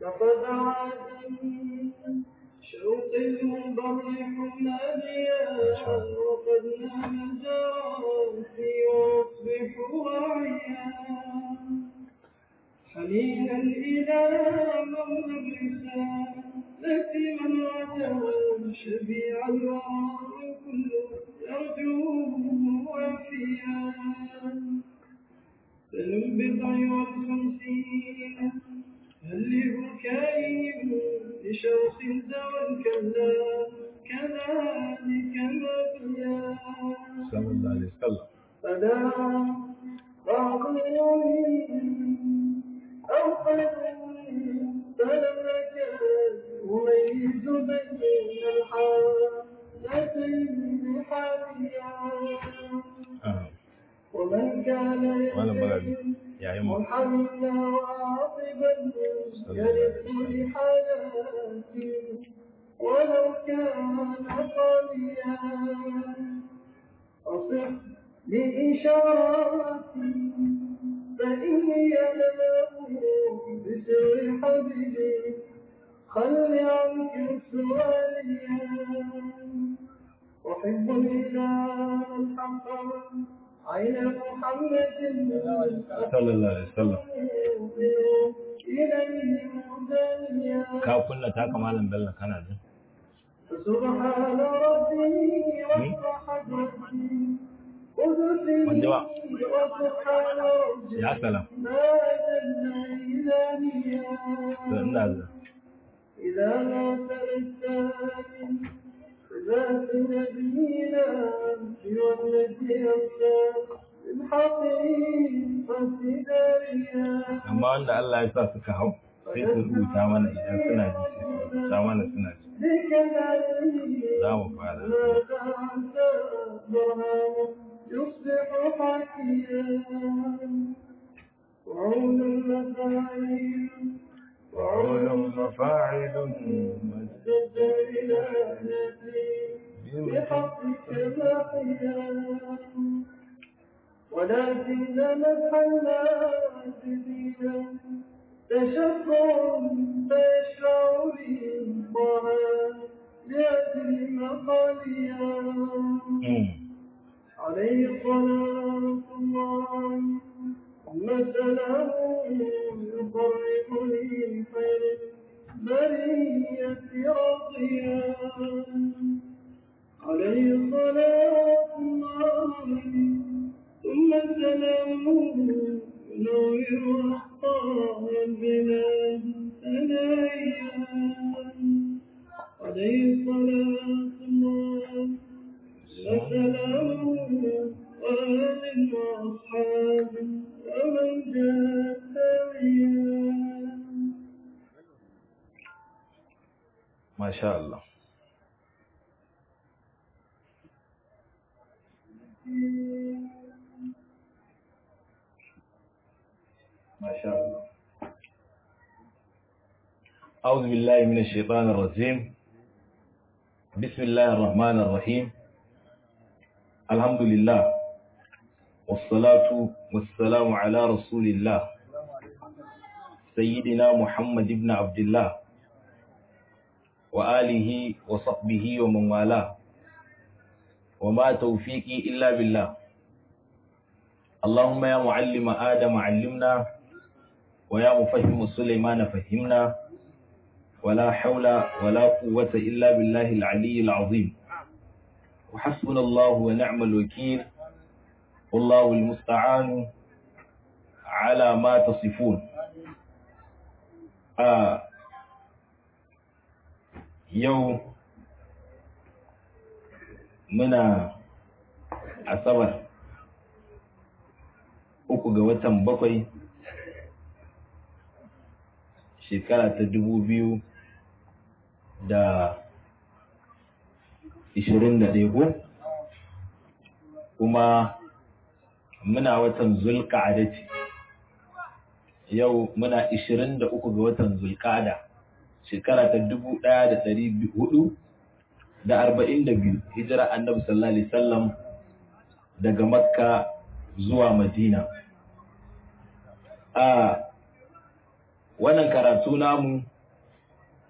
فقد عادني شوق المبرح ناديا وقد نام جراسي واصبح واعيا حنينا إلى مولى الرسالة من غدا شفيع الورى كل يرجوه وفيا فلنبضع والخمسين هل لبكائهم لشوخ زوى الكلام كذلك مبيا صلى الله عليه وسلم فلا بعض أو قد فلم يكن يميز بين الحالتين حاليا آه. ومن كان ولا مغرب يجد يا يما محمدا وعاقبا يرد لحالاتي ولو كان قويا أصح بإشاراتي فإني أنام بسر حبيبي خل عنك سؤاليا أحب الإله الحق عين محمد صلى الله عليه وسلم إليه مدنيا ka kunna ta kamalan bello kana jin فسبحان ربي وسبحان ربي قدسي Wanjewa. وسبحان ربي ya salam ما جل إلهيا to ina zuwa إذا ما تلتاني ذات نبينا سوى الذي أمسى بالحقيقة داريا amma wanda Allah ya sa suka hau sai su rubuta mana idan suna ji sai su rubuta mana suna ji بك نبي za mu fara ما دعت برهان يصبح حكيا وعون المفاعيل وعول مفاعل مجد إلهتي بحقك باقيا ولكن مدح الناس فينا تشكر فيشفع لي الله لأجل مقاليا Mm. عليه صلاة الله ثم سلام يقربني خير برية رضيا عليه صلاة الله ثم سلام ينور أخطار البلاد ثنايا عليه صلاة الله وسلام وآل وأصحاب ومن جاء سعيا Masha Allah. Masha Allah. أعوذ بالله من الشيطان الرجيم بسم الله الرحمن الرحيم الحمد لله والصلاة والسلام على رسول الله سيدنا محمد بن عبد الله وآله وصحبه ومن والاه وما توفيقي إلا بالله اللهم يا معلم آدم علمنا ويا مفهم سليمان فهمنا ولا حول ولا قوة إلا بالله العلي العظيم وحسبنا الله ونعم الوكيل والله المستعان على ما تصفون آه yau muna asabar uku ga watan bakwai shekara ta dubu biyu da ishirin da ɗaya kuma muna watan zulƙa'ada ce yau muna ishirin da uku ga watan zulƙa'ada shekara ta dubu ɗaya da ɗari hudu da arba'in da biyu hijira annabi sallallahu alaihi wasallam daga makka zuwa madina a wannan karatu namu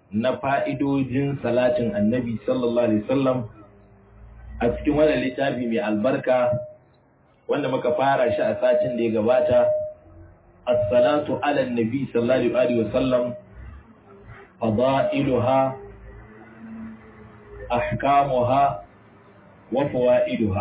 na fa'idojin salatin annabi sallallahu alaihi wasallam a cikin wannan littafi mai albarka wanda muka fara shi a satin da ya gabata as-salatu ala nabi sallallahu alaihi wasallam fadailuha ahkamuha wa fawaiduha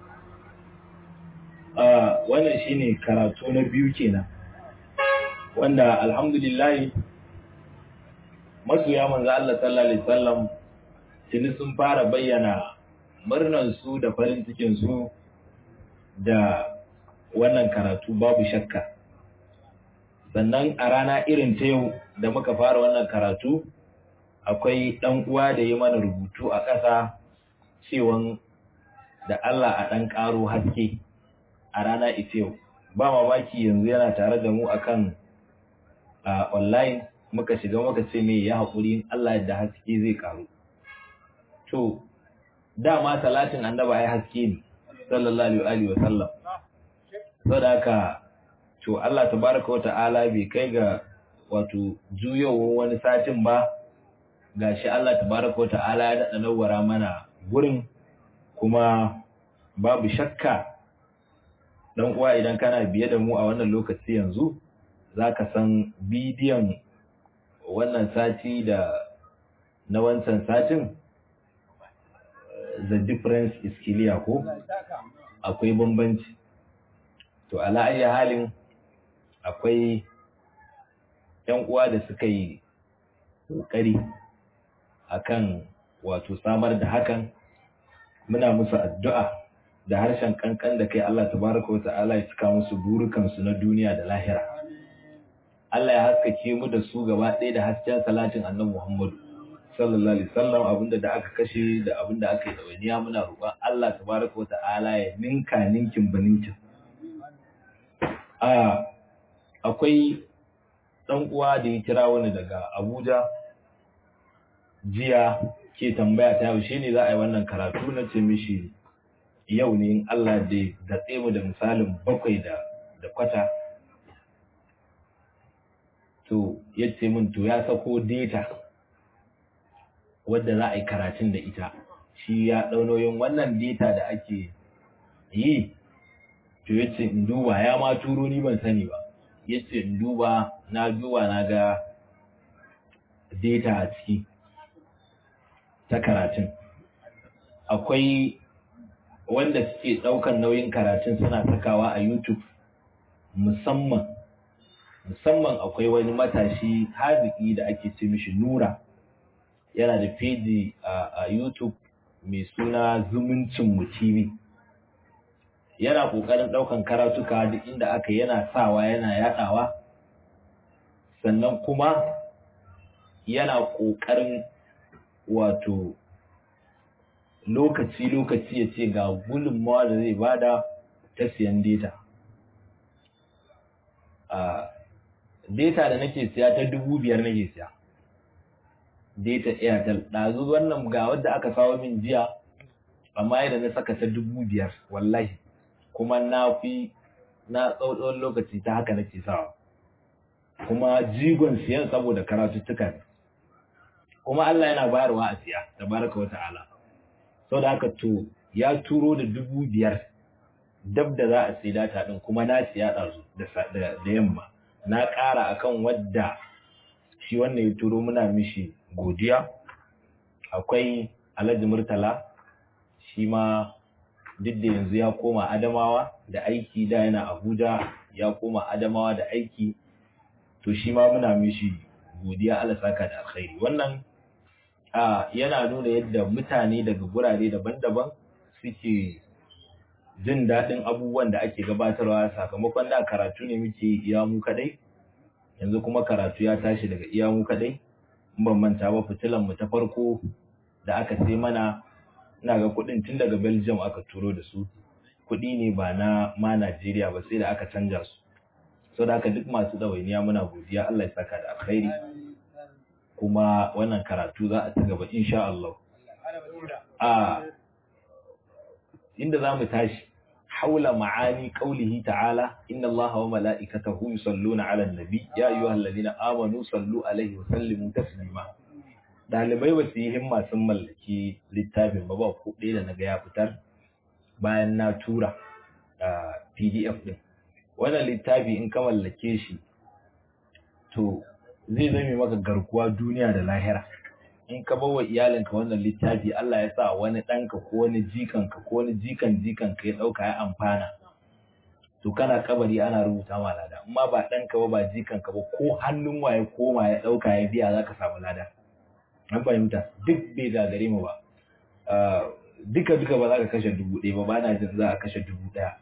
wannan shine karatu na biyu kenan wanda alhamdulillah masoya manzo Allah sallallahu alaihi wasallam tuni sun fara bayyana murnan su da farin cikin su da wannan karatu babu shakka sannan a rana irin ta yau da muka fara wannan karatu akwai ɗan uwa da ya mana rubutu a ƙasa cewan da Allah a ɗan ƙaro haske a rana ita yau ba mamaki yanzu yana tare da mu akan a online muka shiga muka ce me ya haƙuri Allah da haske zai ƙaru to dama salatin annaba ai haske ne sallallahu alaihi wa sallam saboda haka to Allah tabaraka wa ta'ala bai kai ga wato juyowar wani satin ba gashi Allah tabaraka wa ta'ala ya daɗa nawara mana gurin kuma babu shakka dan uwa idan kana biye da mu a wannan lokaci yanzu zaka san bidiyon wannan sati da na wancan satin the difference is clear ko akwai bambanci to ala ayi halin akwai yan uwa da suka yi kokari akan wato samar da hakan muna musu addu'a da harshen kankan da kai Allah tabaraka wa ta'ala ya cika musu burukansu na duniya da lahira Allah ya haskake mu da su gaba ɗaya da hasken salatin annabi Muhammadu sallallahu alaihi wasallam abinda da aka kashe da abinda aka yi dawainiya muna roƙon Allah tabaraka wa ta'ala ya ninka ninkin baninkin a akwai dan uwa da ya kira wani daga Abuja jiya ke tambaya ta yaushe ne za a yi wannan karatu na ce mishi yau ne in Allah da datse mu da misalin bakwai da da kwata to ya ce min to ya sako data wadda za a yi karatun da ita shi ya ɗaunoyin wannan data da ake yi to ya ce in duba ya ma turo ni ban sani ba ya ce in duba na duba na ga data a ciki ta karatun akwai wanda suke ɗaukan nauyin karatun suna sakawa a youtube musamman musamman akwai wani matashi haziki da ake ce mishi nura yana da feji a youtube mai suna zumuncin mu tv yana ƙoƙarin ɗaukan karatuka duk inda aka yana sawa yana yaɗawa sannan kuma yana ƙoƙarin wato lokaci-lokaci ya ce ga gudunmawa da zai bada ta siyan data. A data da nake siya ta dubu biyar nake siya. Data Airtel. Ɗazu wannan ga wadda aka sawo min jiya, amma yadda na saka ta dubu biyar, wallahi. Kuma na fi na tsawon lokaci ta haka nake sawa. Kuma jigon siyan saboda karatuttuka ne. Kuma Allah yana bayarwa a siya, tabaraka wa ta'ala. sau da haka to ya turo da dubu biyar dab da za a sai data ɗin kuma na siya ɗazu da yamma na ƙara akan wadda shi wannan ya turo muna mishi godiya akwai alhaji murtala shi ma duk da yanzu ya koma adamawa da aiki da yana abuja ya koma adamawa da aiki to shi ma muna mishi godiya Allah saka da alkhairi wannan a yana nuna yadda mutane daga gurare daban-daban suke jin daɗin abubuwan da ake gabatarwa sakamakon da karatu ne muke iya mu kadai yanzu kuma karatu ya tashi daga iya mu kadai in ban manta ba fitilan mu ta farko da aka sai mana ina ga kuɗin tun daga Belgium aka turo da su kuɗi ne ba na ma Najeriya ba sai da aka canja su saboda haka duk masu ɗawainiya muna godiya Allah ya saka da alkhairi kuma wannan karatu za a ci gaba insha Allah. A inda za mu tashi, haula ma'ani ƙaulihi ta'ala, inna Allah wa mala'ikatahu yusalluna 'alan nabi ya ayyuhal ladina amanu sallu alaihi wa sallimu taslima. ɗalibai ba su yi himma sun mallaki littafin ba ba ko ɗaya da na ga ya fitar bayan na tura a pdf ɗin wannan littafi in ka mallake shi to zai zame maka garkuwa duniya da lahira in ka bawa iyalinka wannan littafi Allah ya sa wani ɗanka ko wani jikanka ko wani jikan jikanka ya ɗauka ya amfana to kana kabari ana rubuta ma lada amma ba ɗanka ba ba jikanka ba ko hannun waye koma ya ɗauka ya biya za ka samu lada an fahimta duk bai gagare mu ba duka duka ba za ka kashe dubu ɗaya ba ba na jin za a kashe dubu ɗaya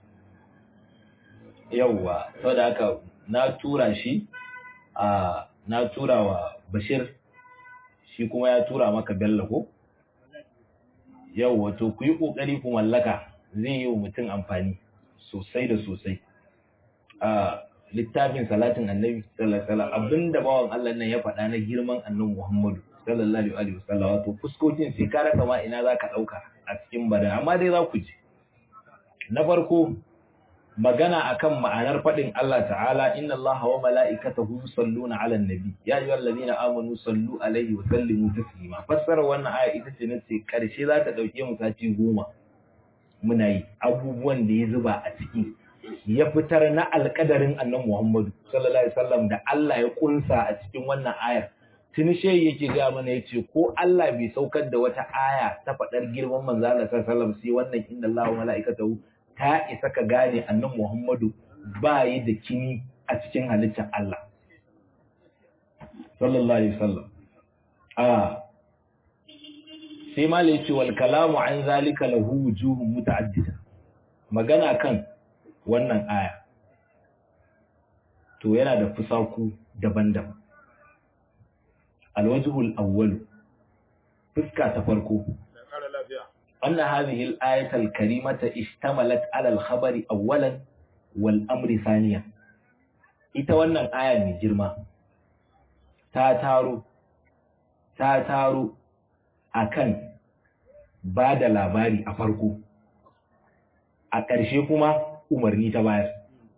yauwa saboda haka na tura shi a na tura wa bashir shi kuma ya tura maka bello ko yauwa to ku yi ƙoƙari ku mallaka zai yi wa mutum amfani sosai da sosai a littafin salatin annabi sallallahu alaihi wasallam abinda bawan Allah nan ya faɗa na girman annabi Muhammadu sallallahu alaihi wasallam wato fuskokin sai ka rasa ma ina zaka dauka a cikin bada amma dai za ku ji na farko magana akan ma'anar faɗin Allah ta'ala inna Allah wa mala'ikatahu yusalluna 'alan nabi ya ayyuhallazina amanu sallu alaihi wa sallimu taslima fassara wannan aya ita ce nace karshe za ta dauke mu sati goma muna yi abubuwan da ya zuba a ciki ya fitar na alƙadarin annabi Muhammadu sallallahu alaihi wasallam da Allah ya kunsa a cikin wannan ayar tuni shehi yake ga mana yace ko Allah bai saukar da wata aya ta faɗar girman manzo Allah sallallahu alaihi wasallam sai wannan inna Allah wa mala'ikatahu ta isa ka gane annabi Muhammadu ba yi da kini a cikin halittar Allah sallallahu alaihi wasallam a sai malai ce wal kalamu an zalika lahu wujuhun muta'addida magana kan wannan aya to yana da fusaku daban-daban alwajhul awwal fuska ta farko أن هذه الآية الكريمة اشتملت على الخبر أولا والأمر ثانيا ita wannan aya mai girma ta taro ta taro akan ba da labari a farko a ƙarshe kuma umarni ta bayar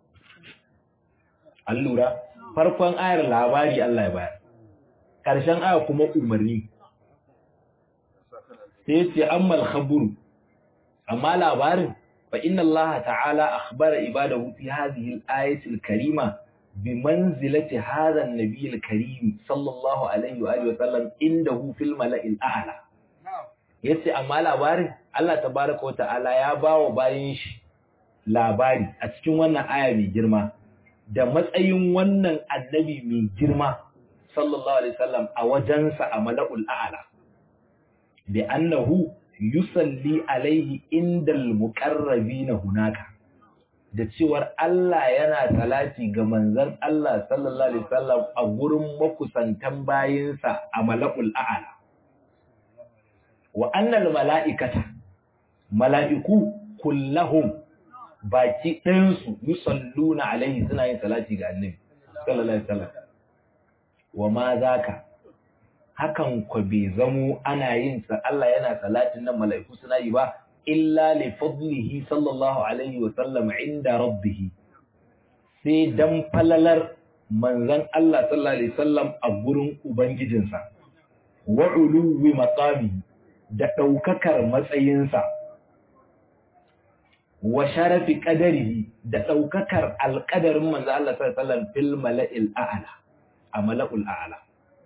an lura farkon ayar labari Allah ya bayar ƙarshen aya kuma umarni sai ce ammal khaburu amma labarin fa inna Allah ta'ala akhbara ibadahu fi hadhihi al-ayati al-karima bi manzilati hadha an-nabiy al-karim sallallahu alaihi wa alihi wa sallam indahu fil mala'il a'la yace amma labarin Allah tabaaraka wa ta'ala ya bawa bayin shi labari a cikin wannan aya mai girma da matsayin wannan annabi mai girma sallallahu alaihi wasallam a wajensa a mala'ul a'la bi annahu yusalli alaihi indal muqarrabina hunaka da cewar Allah yana salati ga manzon Allah sallallahu alaihi wasallam a gurin makusantan bayinsa a mala'ul a'la wa annal mala'ikata mala'iku kullahum baki ɗayansu yusalluna alaihi suna yin salati ga annabi sallallahu alaihi wasallam wa ma zaka hakan ko bai zamo ana yin sa Allah yana salatin nan mala'iku suna yi ba illa li fadlihi sallallahu alaihi wasallam inda rabbih sai dan falalar manzon Allah sallallahu alaihi wasallam a gurin ubangijinsa wa uluwi maqami da daukakar matsayinsa wa sharafi qadarihi da daukakar alqadarin manzo Allah sallallahu alaihi wasallam fil mala'il a'la a mala'ul a'la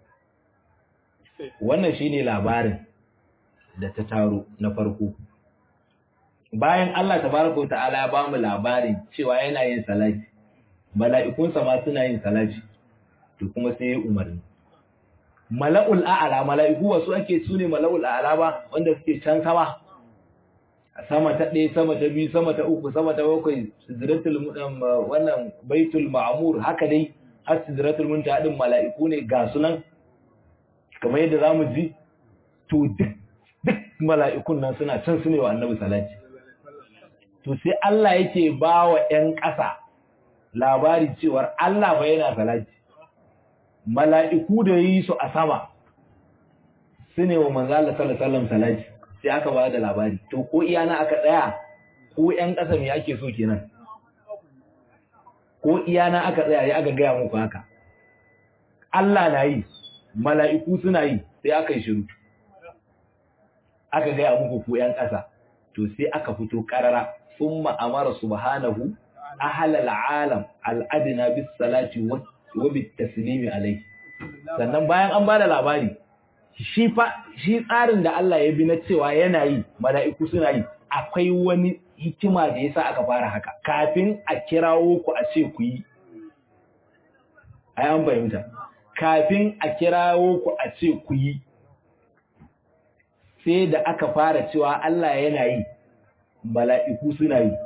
wannan shine labarin da ta taro na farko bayan Allah tabaraka ta'ala ya ba mu labarin cewa yana yin salati mala'ikunsa ma suna yin salati to kuma sai ya umarni mala'ul a'la mala'iku wasu ake sune mala'ul a'la ba wanda suke can sama sama ta ɗaya sama ta biyu sama ta uku sama ta bakwai sidratul wannan baitul ma'mur haka dai har sidratul muntaha din mala'iku ne ga sunan kamar yadda zamu ji to duk duk mala'ikun nan suna can su ne wa annabi salati to sai Allah yake ba wa ƴan ƙasa labari cewar Allah ba yana salati mala'iku da yi su a sama su ne wa manzo Allah sallallahu alaihi wasallam salati sai aka ba da labari to ko iyana aka tsaya ko ƴan ƙasa me ake so kenan ko iyana aka tsaya ya aka gaya muku haka Allah na yi mala'iku suna yi sai aka yi shiru aka gaya muku ku yan ƙasa to sai aka fito ƙarara summa amara subhanahu ahlal alam al'adna bis salati wa bit taslimi alayhi sannan bayan an bada labari shi fa shi tsarin da Allah ya bi na cewa yana yi mala'iku suna yi akwai wani hikima da yasa aka fara haka kafin a kirawo ku a ce ku yi ai an fahimta kafin a kirawo ku a ce ku yi sai da aka fara cewa Allah yana yi mala'iku suna yi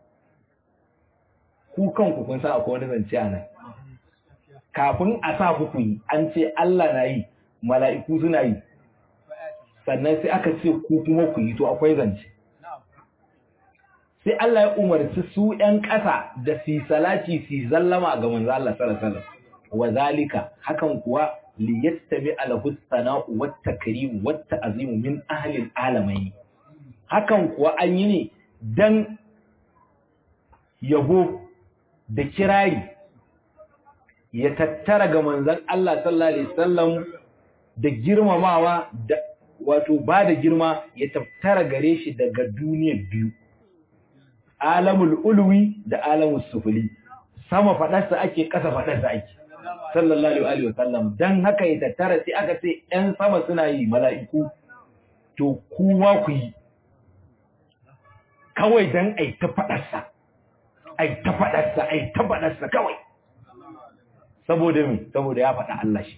ku kanku kun sa akwai wani zance a nan kafin a sa ku yi an ce Allah na yi mala'iku suna yi sannan sai aka ce ku kuma ku yi to akwai zance sai Allah ya umarci su ‘yan ƙasa da su salati su zallama ga manzo Allah sallallahu wa zalika hakan kuwa liyattabi alahu sana'u wat takrim wat ta'zim min ahli alamai hakan kuwa an yi ne dan yabo da kirari ya tattara ga manzon Allah sallallahu alaihi wasallam da girmamawa da wato ba da girma ya tattara gare shi daga duniyar biyu alamul ulwi da alamul sufuli sama fadarsa ake kasa fadarsa ake sallallahu alaihi wasallam dan haka ya tattara sai aka ce ɗan sama suna yi mala'iku to kuma ku yi kawai dan ai ta fadarsa ai ta fadarsa ai ta fadarsa kawai saboda me saboda ya faɗa Allah shi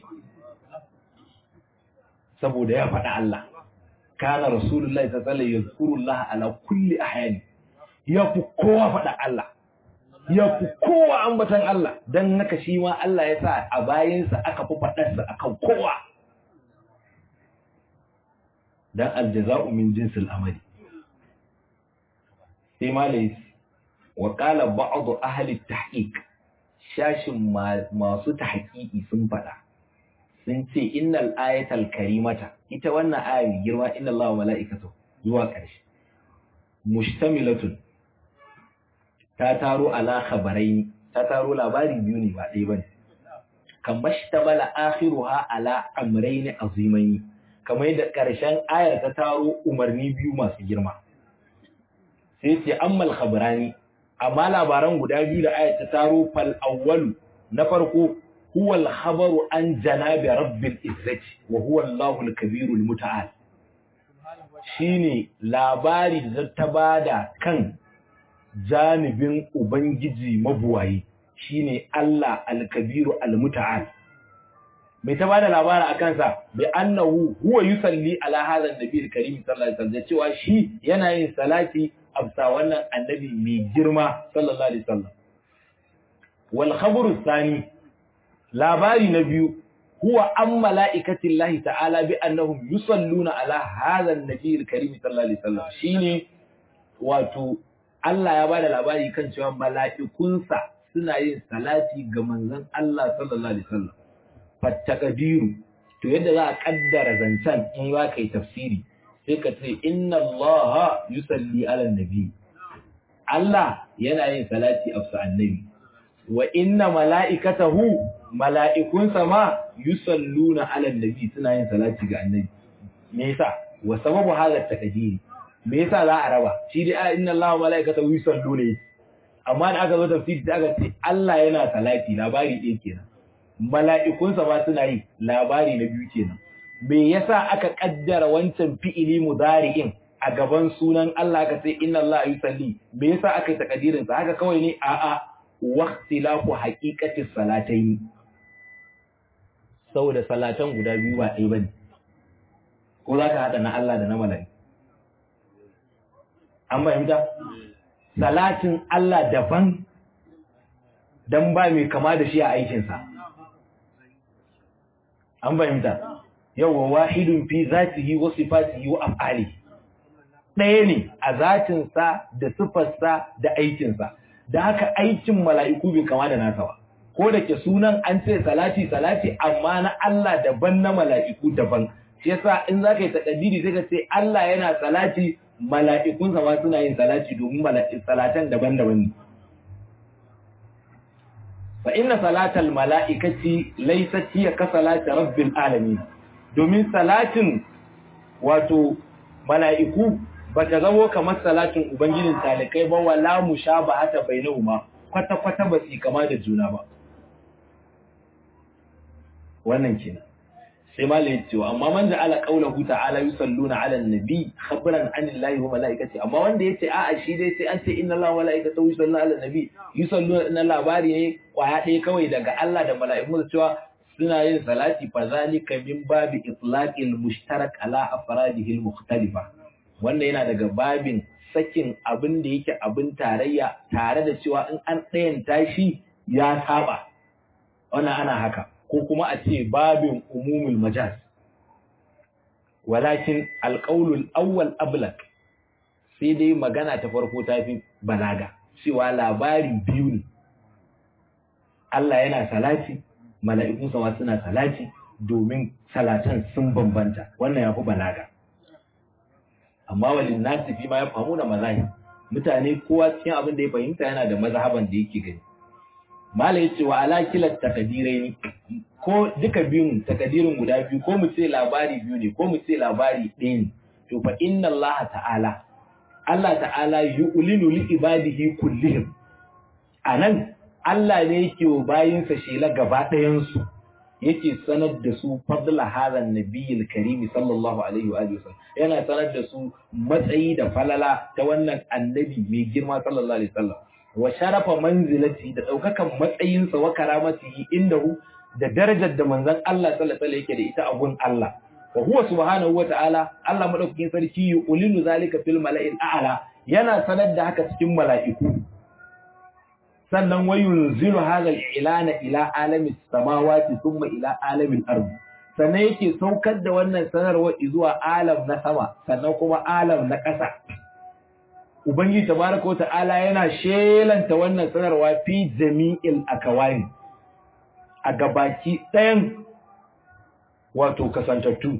saboda ya faɗa Allah kana rasulullahi sallallahu alaihi wasallam yazkurullah ala kulli ahyani ya fi kowa faɗa Allah ya fi kowa ambatan Allah don haka shi ma Allah ya sa a bayansa aka fi faɗarsa a kan kowa don aljaza'u min jinsil amali sai malais wa qala ba'd ahli tahqiq shashin masu tahqiqi sun faɗa sun ce innal ayatal karimata ita wannan aya mai girma inna Allah wa mala'ikatu zuwa ƙarshe mushtamilatun ta taro ala khabarai ta taro labari biyu ne ba ɗaya bane kan bashtabala akhiruha ala amrayn azimain kamar da ƙarshen ayar ta taro umarni biyu masu girma sai ce ammal khabarani amma labaran guda biyu da ayar ta taro fal awwalu na farko huwa al khabaru an janabi rabbil izzati wa huwa Allahu al kabirul muta'al shine labari da ta bada kan janibin Ubangiji mabuwayi shine Allah al-Kabiru al-Muta'al mai ta bada labara a kansa bi annahu huwa yusalli ala hadha an-nabi al-karim sallallahu alaihi wasallam cewa shi yana yin salati absa wannan annabi mai girma sallallahu alaihi wasallam wal khabaru thani labari na biyu huwa an mala'ikati Allah ta'ala bi annahum yusalluna ala hadha an-nabi al-karim sallallahu alaihi wasallam shine wato Allah ya bada labari kan cewa mala'ikunsa suna yin salati ga manzon Allah sallallahu alaihi wasallam fattaqdiru to yadda za a kaddara zancen in za ka yi tafsiri sai ka ce inna Allah yusalli ala nabi Allah yana yin salati a annabi wa inna mala'ikatahu mala'ikunsa ma yusalluna ala nabi suna yin salati ga annabi me yasa wa sababu hadha taqdiri me yasa za a raba shi dai inna Allah wa malaikatahu yusalluna amma da aka zo tafsiri da aka ce Allah yana salati labari ɗaya kenan mala'ikunsa ma suna yi labari na biyu kenan me yasa aka kaddara wancan fi'ili mudari'in a gaban sunan Allah aka ce inna Allah yusalli me yasa aka yi takadirin sa haka kawai ne a a waqtilafu haqiqati salataini saboda salatan guda biyu ba ɗaya bane ko za ka haɗa na Allah da na mala'iku an fahimta salatin Allah daban dan ba mai kama da shi a aikinsa an fahimta yawa wahidun fi zatihi wa sifatihi wa af'ali ɗaya ne a zatinsa da sifarsa da aikinsa da haka aikin mala'iku bai kama da nasa ba ko da ke sunan an ce salati salati amma na Allah daban na mala'iku daban shi yasa in zaka yi takaddiri sai ka ce Allah yana salati mala'ikunsa ma suna yin salati domin salatan daban-daban ne. Fa inna salatal mala'ikaci laisati ya ka salati rabbin alami, domin salatin wato mala'iku ba ta zamo kamar salatin ubangijin talikai ba wala mushabahata bainahuma kwata kwata ba su kama da juna ba wannan kenan sai malai ya ce amma man ja'ala qawlahu ta'ala yusalluna 'ala an-nabi khabran 'anillahi wa malaikati amma wanda yace a'a shi dai sai an ce inna allaha wa malaikatahu yusalluna 'ala an-nabi yusalluna na labari ne kwaya ɗaya kawai daga Allah da mala'iku da cewa suna yin salati fa zalika min babi itlaqil mushtarak ala afradihi al-mukhtalifa wannan yana daga babin sakin abin da yake abin tarayya tare da cewa in an ɗayan tashi ya saba wannan ana haka ko kuma a ce babin umumul majaz walakin alƙaulul awwal ablak sai dai magana ta farko ta fi balaga cewa labari biyu ne Allah yana salati mala'ikun sama suna salati domin salatan sun bambanta wannan ya fi balaga amma walin nasi fi ma ya famu da mazahi mutane kowa cikin abin da ya fahimta yana da mazhaban da yake gani mala yace wa ala kilat takadirai ko duka biyun takadirin guda biyu ko mu ce labari biyu ne ko mu ce labari ɗaya ne to fa inna Allah ta'ala Allah ta'ala yu'linu li ibadihi kullihim anan Allah ne yake wa bayinsa shela gaba ɗayan su yake sanar da su fadla hadha nabiyil karim sallallahu alaihi wa alihi yana sanar da su matsayi da falala ta wannan annabi mai girma sallallahu alaihi wasallam wa sharafa manzilati da daukakan matsayinsa wa karamatihi indahu da darajar da manzon Allah sallallahu alaihi yake da ita a gun Allah wa huwa subhanahu wa ta'ala Allah madaukakin sarki yu'linu zalika fil mala'il a'la yana sanar da haka cikin mala'iku sannan wa yunzilu hadha al-ilana ila alami samawati thumma ila alami al-ard sannan yake saukar da wannan sanarwa zuwa alam na sama sannan kuma alam na ƙasa Ubangiji tabaraka ta'ala yana shelanta wannan sanarwa fi jami'il akawani a gabaki ɗayan wato kasantattu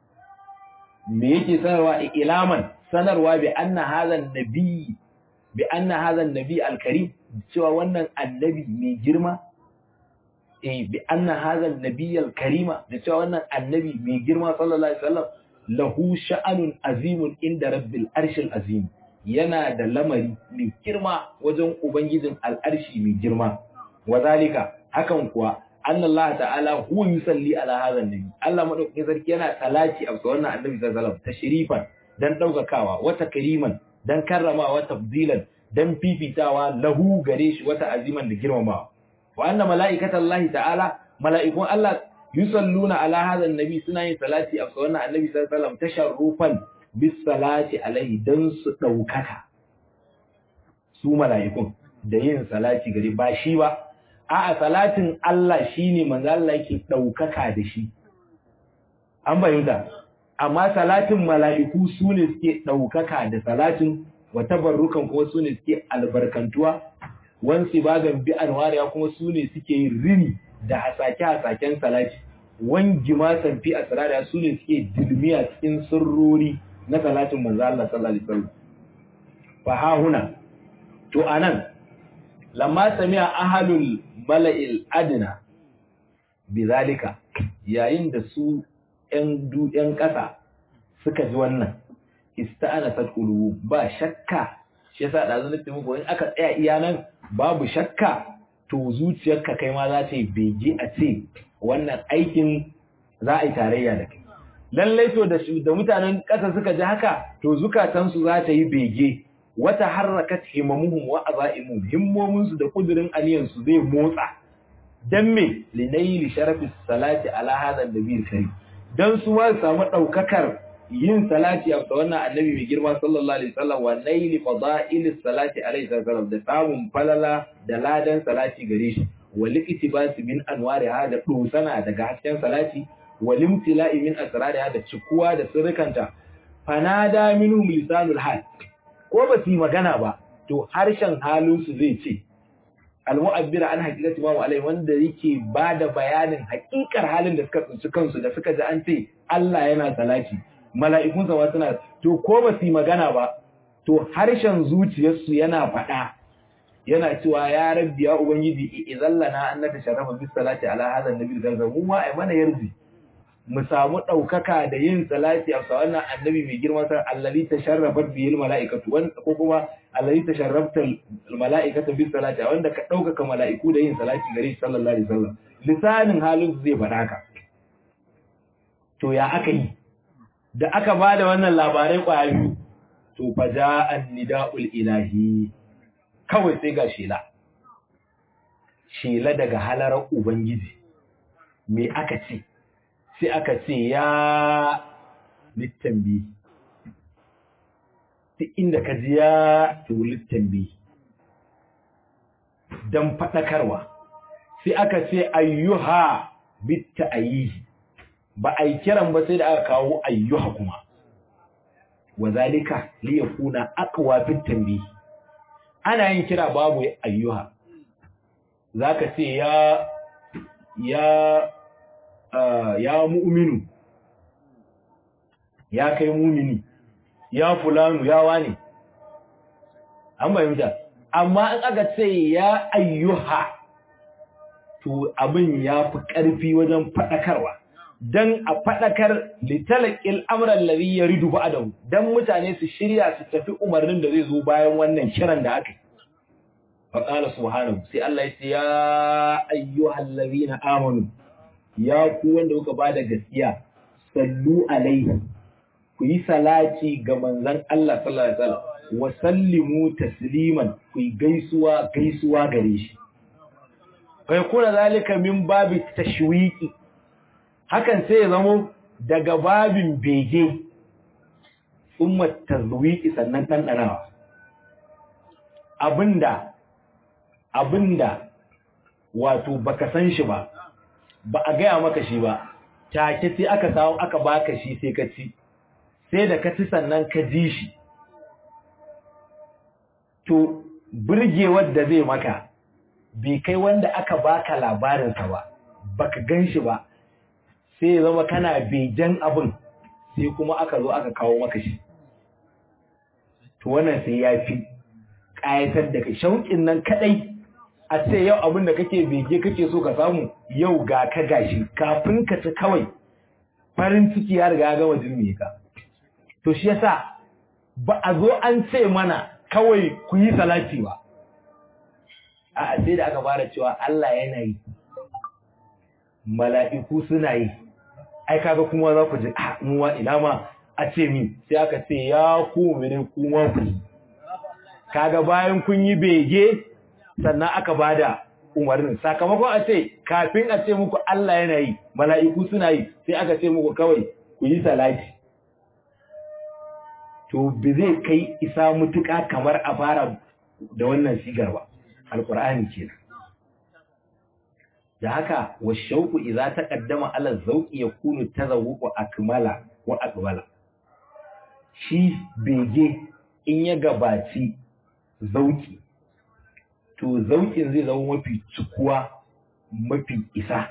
me yake sanarwa ilaman sanarwa bi anna hadhan nabi bi anna hadhan nabi alkarim cewa wannan annabi mai girma eh bi anna hadhan nabi alkarima da cewa wannan annabi mai girma sallallahu alaihi wasallam lahu sha'anun azimun inda rabbil arshil azim yana da lamari mai girma wajen Ubangijin al'arshi mai girma. Wazalika, hakan kuwa, an Allah ta'ala huwa yusalli ala hazan nabi. Allah maɗaukakin sarki yana talaci a wannan annabi sallallahu ta shirifan dan ɗaukakawa, wata kariman dan karramawa, tafdilan dan fifitawa lahu gare shi wata aziman da girmamawa. Wa anna mala'ikatan Allah ta'ala, mala'ikun Allah yusalluna ala hazan nabi suna yin salati a wannan annabi sallallahu alaihi tasharrufan bisalati alaihi don su ɗaukaka su mala'ikun da yin salati gari ba shi ba a salatin Allah shi ne manzo Allah yake ɗaukaka da shi an bayyana amma salatin mala'iku su ne suke ɗaukaka da salatin wata barrukan kuma su ne suke albarkantuwa wansi bagan bi anwariya kuma su ne suke yin rini da hasake-hasaken salati wangi ma sanfi a sarariya su ne suke dilmiya cikin sirrori na salatin manzo Allah sallallahu alaihi wasallam fa ha huna to anan lamma sami'a ahlul mala'il adna bizalika yayin da su ƴan du ƴan ƙasa suka ji wannan ista'ana sadqulu ba shakka shi yasa da zan nufi muku in aka tsaya iya nan babu shakka to zuciyarka kai ma za ta yi bege a ce wannan aikin za a yi tarayya da kai lallai to da mutanen ƙasa suka ji haka to zukatansu za ta yi bege wata harrakat himamuhum wa azaimu himmominsu da kudirin aniyansu zai motsa dan me linayli sharafi salati ala hadha nabiyil karim dan su ma samu daukakar yin salati a wannan annabi mai girma sallallahu alaihi wasallam wa naili fada'ilis salati alaihi wasallam da samun falala da ladan salati gare shi wa liqtibas min anwari hada dosana daga hasken salati walimtila'i min asrariha da cikuwa da sirrikanta fanada minhum lisanul hal ko ba su magana ba to harshen halin su zai ce almu'abbir an haqiqati ma alai wanda yake bada bayanin haƙiƙar halin da suka tsinci kansu da suka ji an ce Allah yana salati mala'ikun sa suna to ko ba su magana ba to harshen zuciyarsu yana faɗa yana cewa ya rabbi ya ubangiji idan lana annaka sharafa bis salati ala hadha annabi da mu ma ai mana yarji mu samu ɗaukaka da yin salati a wannan annabi mai girma sa allazi tasharrafat bihil mala'ikatu wanda ko kuma allazi tasharrafta mala'ikatu bis salati wanda ka ɗaukaka mala'iku da yin salati gare shi sallallahu alaihi wasallam lisanin halin zai faɗa ka to ya aka yi da aka bada wannan labarai kwaya biyu to fa ja'an nida'ul ilahi kawai sai ga shela shela daga halarar ubangiji me aka ce sai aka ce ya littambi duk inda ka ji ya to littambi don faɗakarwa sai aka ce ayyuha bitta ayihi ba a yi kiran ba sai da aka kawo ayyuha kuma wa zalika li yakuna aqwa fit tanbih ana yin kira babu ayyuha zaka ce ya ya ya mu'minu ya kai mumini ya fulanu ya wane an bayyana amma in aka ce ya ayyuha to abin ya fi ƙarfi wajen faɗakarwa don a faɗakar litalakil amuran lari ya ridu ba'adahu don mutane su shirya su tafi umarnin da zai zo bayan wannan kiran da aka yi faƙala subhanahu sai Allah ya ce ya ayyuhal ladina amanu ya ku wanda kuka bada gaskiya sallu alaihi ku yi salati ga manzon Allah sallallahu alaihi wasallam wa sallimu tasliman ku yi gaisuwa gaisuwa gare shi fa yakuna zalika min babi tashwiqi hakan sai ya zamo daga babin bege umma tazwiqi sannan dandanawa abinda abinda wato baka san shi ba ba a gaya maka shi ba take sai aka samu aka baka shi sai ka ci sai da ka ci sannan ka ji shi to burgewar da zai maka bai kai wanda aka baka labarinsa ba baka gan shi ba sai ya zama kana begen abin sai kuma aka zo aka kawo maka shi to wannan sai ya fi ƙayatar da kai shauƙin nan kaɗai a ce yau abin da kake bege kake so ka samu yau ga ka gashi kafin ka ci kawai farin ciki ya riga gama jirme ka to shi yasa ba a zo an ce mana kawai ku yi salati ba a sai da aka fara cewa Allah yana yi mala'iku suna yi ai kaga kuma za ku ji a muwa ina ma a ce min sai aka ce ya ku mene kuma ku yi kaga bayan kun yi bege sannan aka bada umarnin sakamakon a ce kafin a ce muku Allah yana yi mala'iku suna yi sai aka ce muku kawai ku yi salati to bi zai kai isa mutuka kamar a fara da wannan sigar ba alqur'ani kenan da haka wa shauku idza taqaddama ala zawqi yakunu tazawwuqu akmala wa aqbala shi bege in ya gabaci zauki to zaukin zai zama mafi cikuwa mafi isa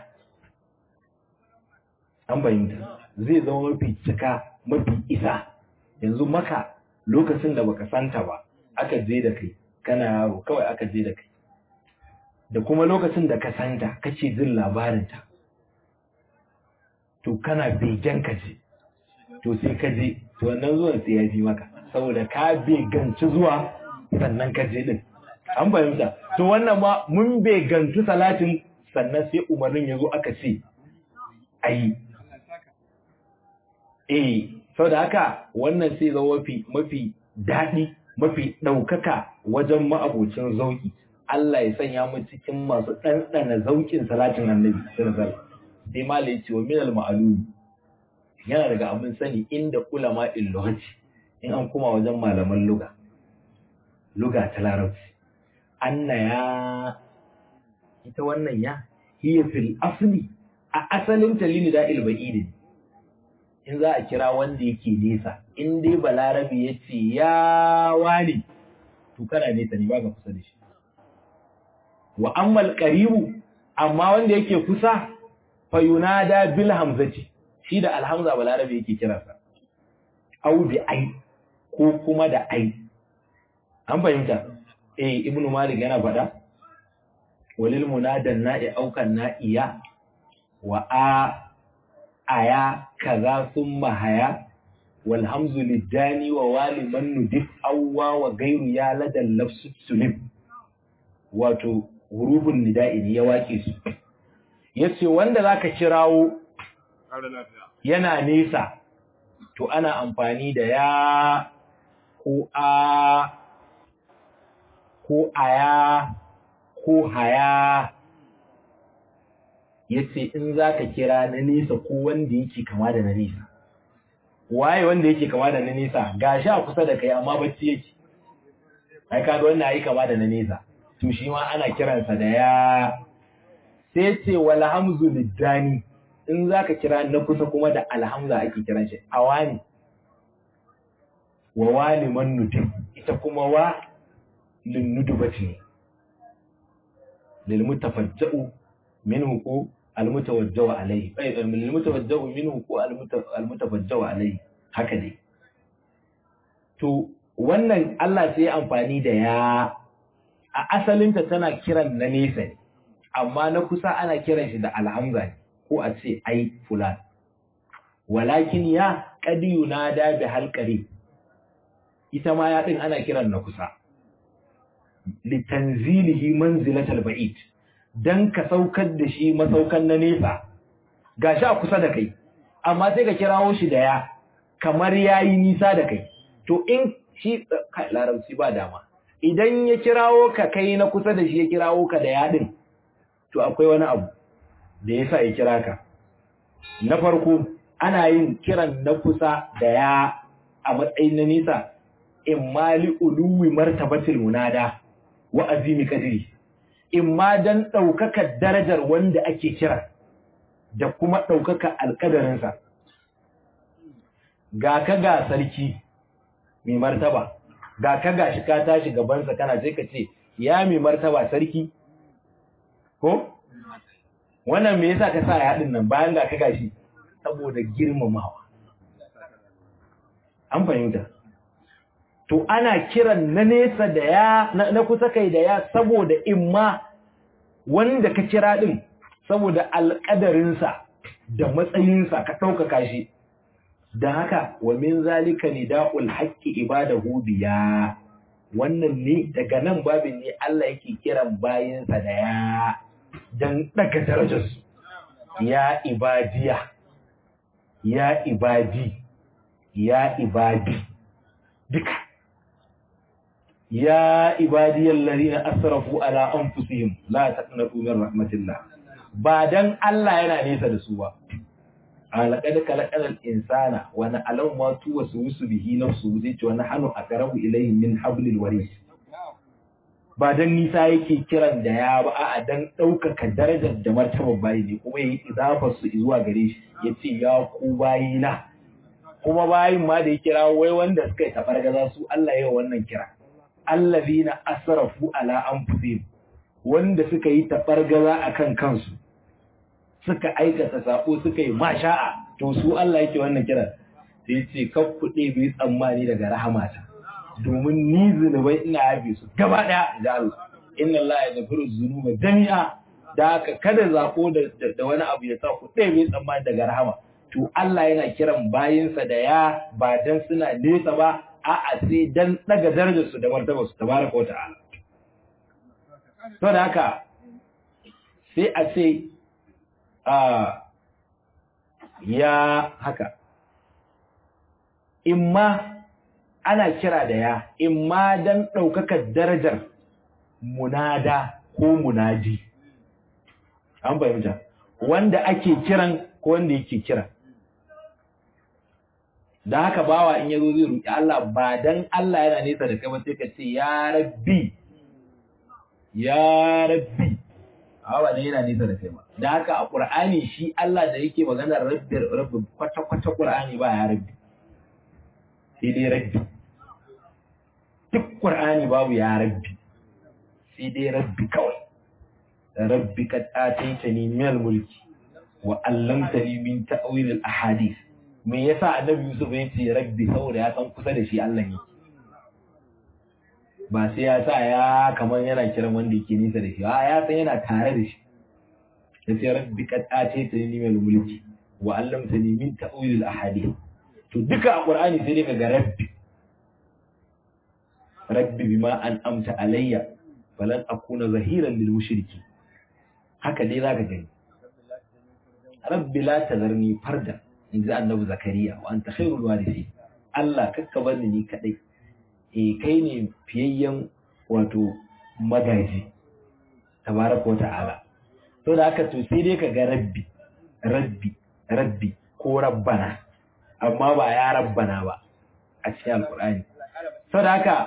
an bayyanta zai zama mafi cika mafi isa yanzu maka lokacin da baka santa ba aka je da kai kana yaro kawai aka je da kai da kuma lokacin da ka santa kace jin labarinta to kana begen ka je to sai ka je to wannan zuwan sai ya fi maka saboda ka beganci zuwa sannan ka je din an fahimta to wannan ma mun beganci salatin sannan sai umarnin ya zo aka ce ayi eh saboda haka wannan sai zama mafi mafi daɗi mafi ɗaukaka wajen ma'abocin zauki Allah ya sanya mu cikin masu ɗanɗana zaukin salatin annabi sallallahu sai mala ya ce wa minal ma'alumi yana daga abin sani inda ulama illuhaci in an kuma wajen malaman luga luga ta larabci anna ya ita wannan ya hiya fil asli a asalin talili da ilba'idin in za a kira wanda yake nesa in dai balarabi ya ce ya wani to kana nesa ne ba ka kusa da shi wa ammal qaribu amma wanda yake kusa fa yunada bil hamzati shi da alhamza balarabi yake kiransa au bi ai ko kuma da ai an fahimta eh ibnu malik yana faɗa walil munadan na'i aukan na'iya wa a aya kaza summa haya wal hamzu lidani wa wali man nudif awwa wa gairu ya ladal lafsu sulim wato hurufun nida'i ne ya wake su yace wanda zaka kirawo yana nesa to ana amfani da ya ko a ko aya ko haya yace in zaka kira na nesa ko wanda yake kama da na nesa waye wanda yake kama da na nesa gashi a kusa da kai amma bacci yake ai kaga wannan ai kama da na nesa to shi ma ana kiransa da ya sai ce wal hamzu lidani in zaka kira na kusa kuma da alhamza ake kiran shi awani wa wani man nutin ita kuma wa lin nudubati lil mutafajja'u minhu ko al mutawajja'u alayhi ay lil mutawajja'u minhu ko al mutafajja'u alayhi haka dai to wannan Allah sai ya amfani da ya a asalinta tana kiran na nesa ne amma na kusa ana kiran shi da alhamza ne ko a ce ai fulan walakin ya qadi yunada bi halqari ita ma ya din ana kiran na kusa litanzilihi manzilatal ba'id dan ka saukar da shi masaukan na nesa gashi a kusa da kai amma sai ka kirawo shi da ya kamar yayi nisa da kai to in shi kai larabci ba dama idan ya kirawo ka kai na kusa da shi ya kirawo ka da yadin to akwai wani abu da ya sa ya kira ka na farko ana yin kiran na kusa da ya a matsayin na nisa in mali uluwi martabatil munada wa azimi kadiri in ma dan ɗaukaka darajar wanda ake kira da kuma ɗaukaka alƙadarinsa ga ka ga sarki mai martaba ga ka gashi ka tashi gabansa kana sai ka ce ya mai martaba sarki ko wannan me yasa ka sa ya hadin nan bayan ga ka gashi saboda girmamawa an fahimta to ana kiran na nesa da ya na kusa kai da ya saboda imma wanda ka kira din saboda alƙadarinsa da matsayinsa ka ɗaukaka shi da haka wa min zalika nida'ul haqqi ibadahu biya wannan ne daga nan babin ne Allah yake kiran bayinsa da ya dan daga darajarsu ya ibadiya ya ibadi ya ibadi duka ya ibadiyal ladina asrafu ala anfusihim la taqnatu min rahmatillah ba dan Allah yana nesa da su ba alaƙad kalaƙalar insana wani alam ma tuwa su wusu bihi na su zai ce wani hannu a ƙarabu ilayhi min hablil waris ba dan nisa yake kiran da ya ba a dan ɗaukaka darajar da martabar bayi ne kuma yayi idafar su zuwa gare shi ya ce ya ku bayi na kuma bayin ma da ya kira wai wanda suka yi tabargaza su Allah ya wannan kira allazina asrafu ala anfusihim wanda suka yi tabargaza akan kansu suka aikata sako suka yi masha'a to su Allah yake wannan kira sai ce kan kuɗe bai tsammani daga rahamata domin ni zunubai ina yabe su gaba ɗaya da Allah inna Allah ya gafiru zunuba jami'a da haka kada zako da wani abu ya sa kuɗe bai tsammani daga rahama to Allah yana kiran bayinsa da ya ba dan suna nesa ba a'a sai dan daga darajar su da martabar su tabaraka wa ta'ala to da haka sai a ce ya haka imma ana kira da ya imma dan ɗaukakar darajar munada ko munaji an fahimta wanda ake kiran ko wanda yake kira da haka bawa in yazo zai roki Allah ba dan Allah yana nesa da kai ba sai ka ce ya rabbi ya rabbi ba ne yana nesa da kai ba da haka a Qur'ani shi Allah da yake maganar rabbi rabbi kwata kwata Qur'ani ba ya rabbi sai dai rabbi duk Qur'ani babu ya rabbi sai dai rabbi kawai rabbi kad ataitani min al-mulki wa 'allamtani min ta'wil al-ahadith me yasa annabi Yusuf ya ce rabbi saboda ya san kusa da shi Allah yake ba sai ya sa ya kamar yana kiran wanda yake nisa da shi a ya san yana tare da shi ya ce rabbi kad ace ta ni mai mulki wa allamtani min ta'wil al-ahadith to duka a qur'ani sai dai ka ga rabbi rabbi bima an amta alayya falan akuna zahiran lil mushriki haka dai zaka gani rabbi la tazarni farda inji annabi zakariya wa anta khairul warithin Allah kakka bar ni kadai eh kai ne fiyayyen wato magaji tabaraka ta'ala to da haka to sai dai ka ga rabbi rabbi rabbi ko rabbana amma ba ya rabbana ba a cikin alkur'ani to da haka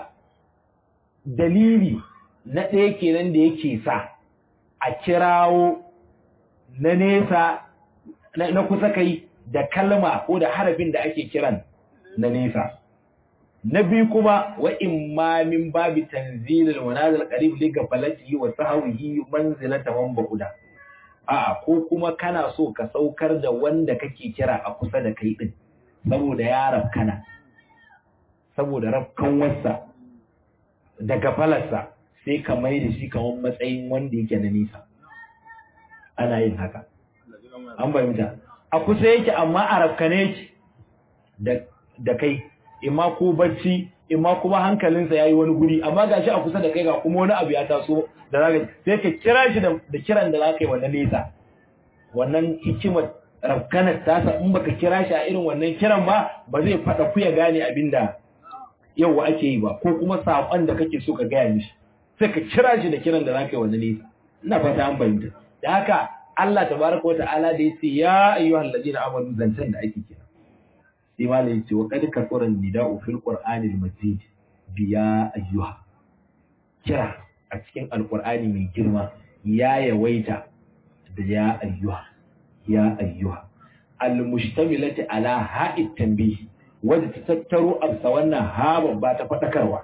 dalili na ɗaya kenan da yake sa a kirawo na nesa na kusa kai da kalma ko da harafin da ake kiran na nesa na biyu kuma wa imma min babi tanzilil manazil qarib li gafalatihi wa sahwihi manzilata man ba'uda a'a ko kuma kana so ka saukar da wanda kake kira a kusa da kai din saboda ya rafkana saboda rafkan wasa da gafalarsa sai ka mai da shi kamar matsayin wanda yake na nisa ana yin haka an fahimta a kusa yake amma a rafkane yake da kai imma ko bacci imma kuma hankalinsa yayi wani guri amma gashi a kusa da kai ga kuma wani abu ya taso da zaka sai ka kira shi da kiran da zaka yi wannan nesa wannan hikimar rafkanar tasa in baka kira shi a irin wannan kiran ba ba zai fada ku ya gane abinda yau ake yi ba ko kuma sakon da kake so ka gaya mishi sai ka kira shi da kiran da zaka yi wannan nesa ina fata an bayyana da haka Allah tabaraka wa ta'ala da yace ya ayyuhal ladina amanu zancen da ake kira sai malai yace wa qad kasara nida'u fil qur'anil majid biya ayyuha kira a cikin alqur'ani mai girma ya yawaita da ya ayyuha ya ayyuha almustamilati ala ha'id tanbih wadda ta tattaro amsa wannan ha babba ta fadakarwa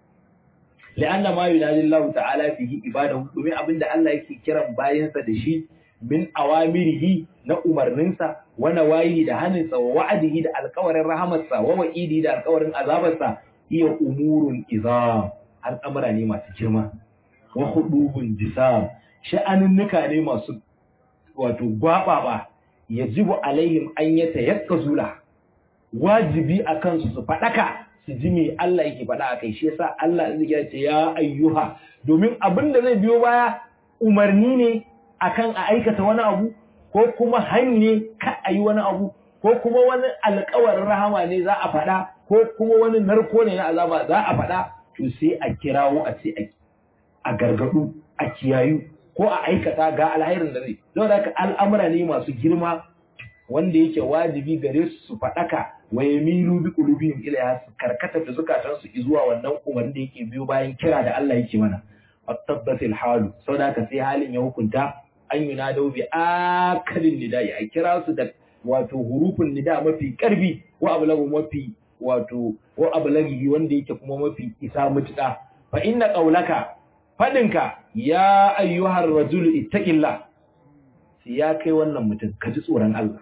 la'anna ma yunadi Allah ta'ala fihi ibadahu domin abinda Allah yake kiran bayansa da shi min awamirihi na umarninsa wa nawayi da haninsa wa wa'adihi da alƙawarin rahamarsa wa wa'idi da alƙawarin azabarsa iya umurun izam al'amura ne masu girma wa hudubun jisam sha'anunnuka ne masu wato gwababa yajibu alaihim an yata yakka zula wajibi akan su su fadaka su ji me Allah yake faɗa a kai shi yasa Allah ya ce ya ayyuha domin abin da zai biyo baya umarni ne akan a aikata wani abu ko kuma hanye ka a yi wani abu ko kuma wani alkawarin rahama ne za a faɗa ko kuma wani narko ne na azaba za a faɗa to sai a kirawo a ce a gargaɗu a kiyayu ko a aikata ga alhairin da zai don haka al'amura ne masu girma wanda yake wajibi gare su su faɗaka wa yamilu bi qulubihim ilayha su karkata da zukatansu zuwa wannan umarni da yake biyo bayan kira da Allah yake mana at-tabbatil halu saboda haka sai halin ya hukunta an yi nadau bi akalin nida'i a kira su da wato hurufin nida mafi karbi wa ablagu mafi wato wa ablagi wanda yake kuma mafi isa mutuka fa inna qaulaka fadinka ya ayyuhar rajul ittaqillah sai ya kai wannan mutum ka ji tsoron Allah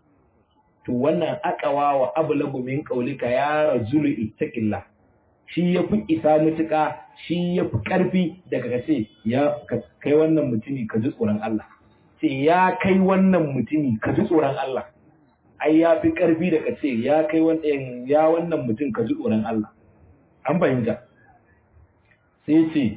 to wannan akawa wa ablagu min qaulika ya rajul ittaqillah shi yafi isa mutuka shi yafi karfi daga kace ya kai wannan mutumi ka ji tsoron Allah ce ya kai wannan mutumi ka ji tsoron Allah ai ya fi karfi da kace ya kai wannan ya wannan mutum ka ji tsoron Allah an fahimta sai ce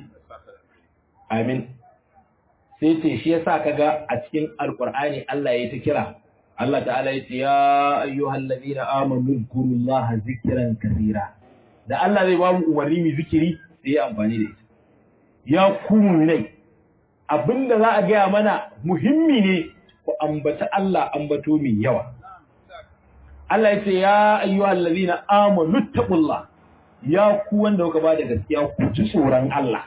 amin sai ce shi yasa kaga a cikin alqur'ani Allah ya ta kira Allah ta'ala ya ce ya ayyuhal ladina amanu zkurullaha zikran kaseera da Allah zai ba mu umarni mu zikiri sai ya amfani da ita ya ku mu'minai abinda za a gaya mana muhimmi ne ku ambata Allah ambato mai yawa Allah ya ce ya ayyuhal ladina amanu taqullah ya ku wanda kuka ba da gaskiya ku ji tsoron Allah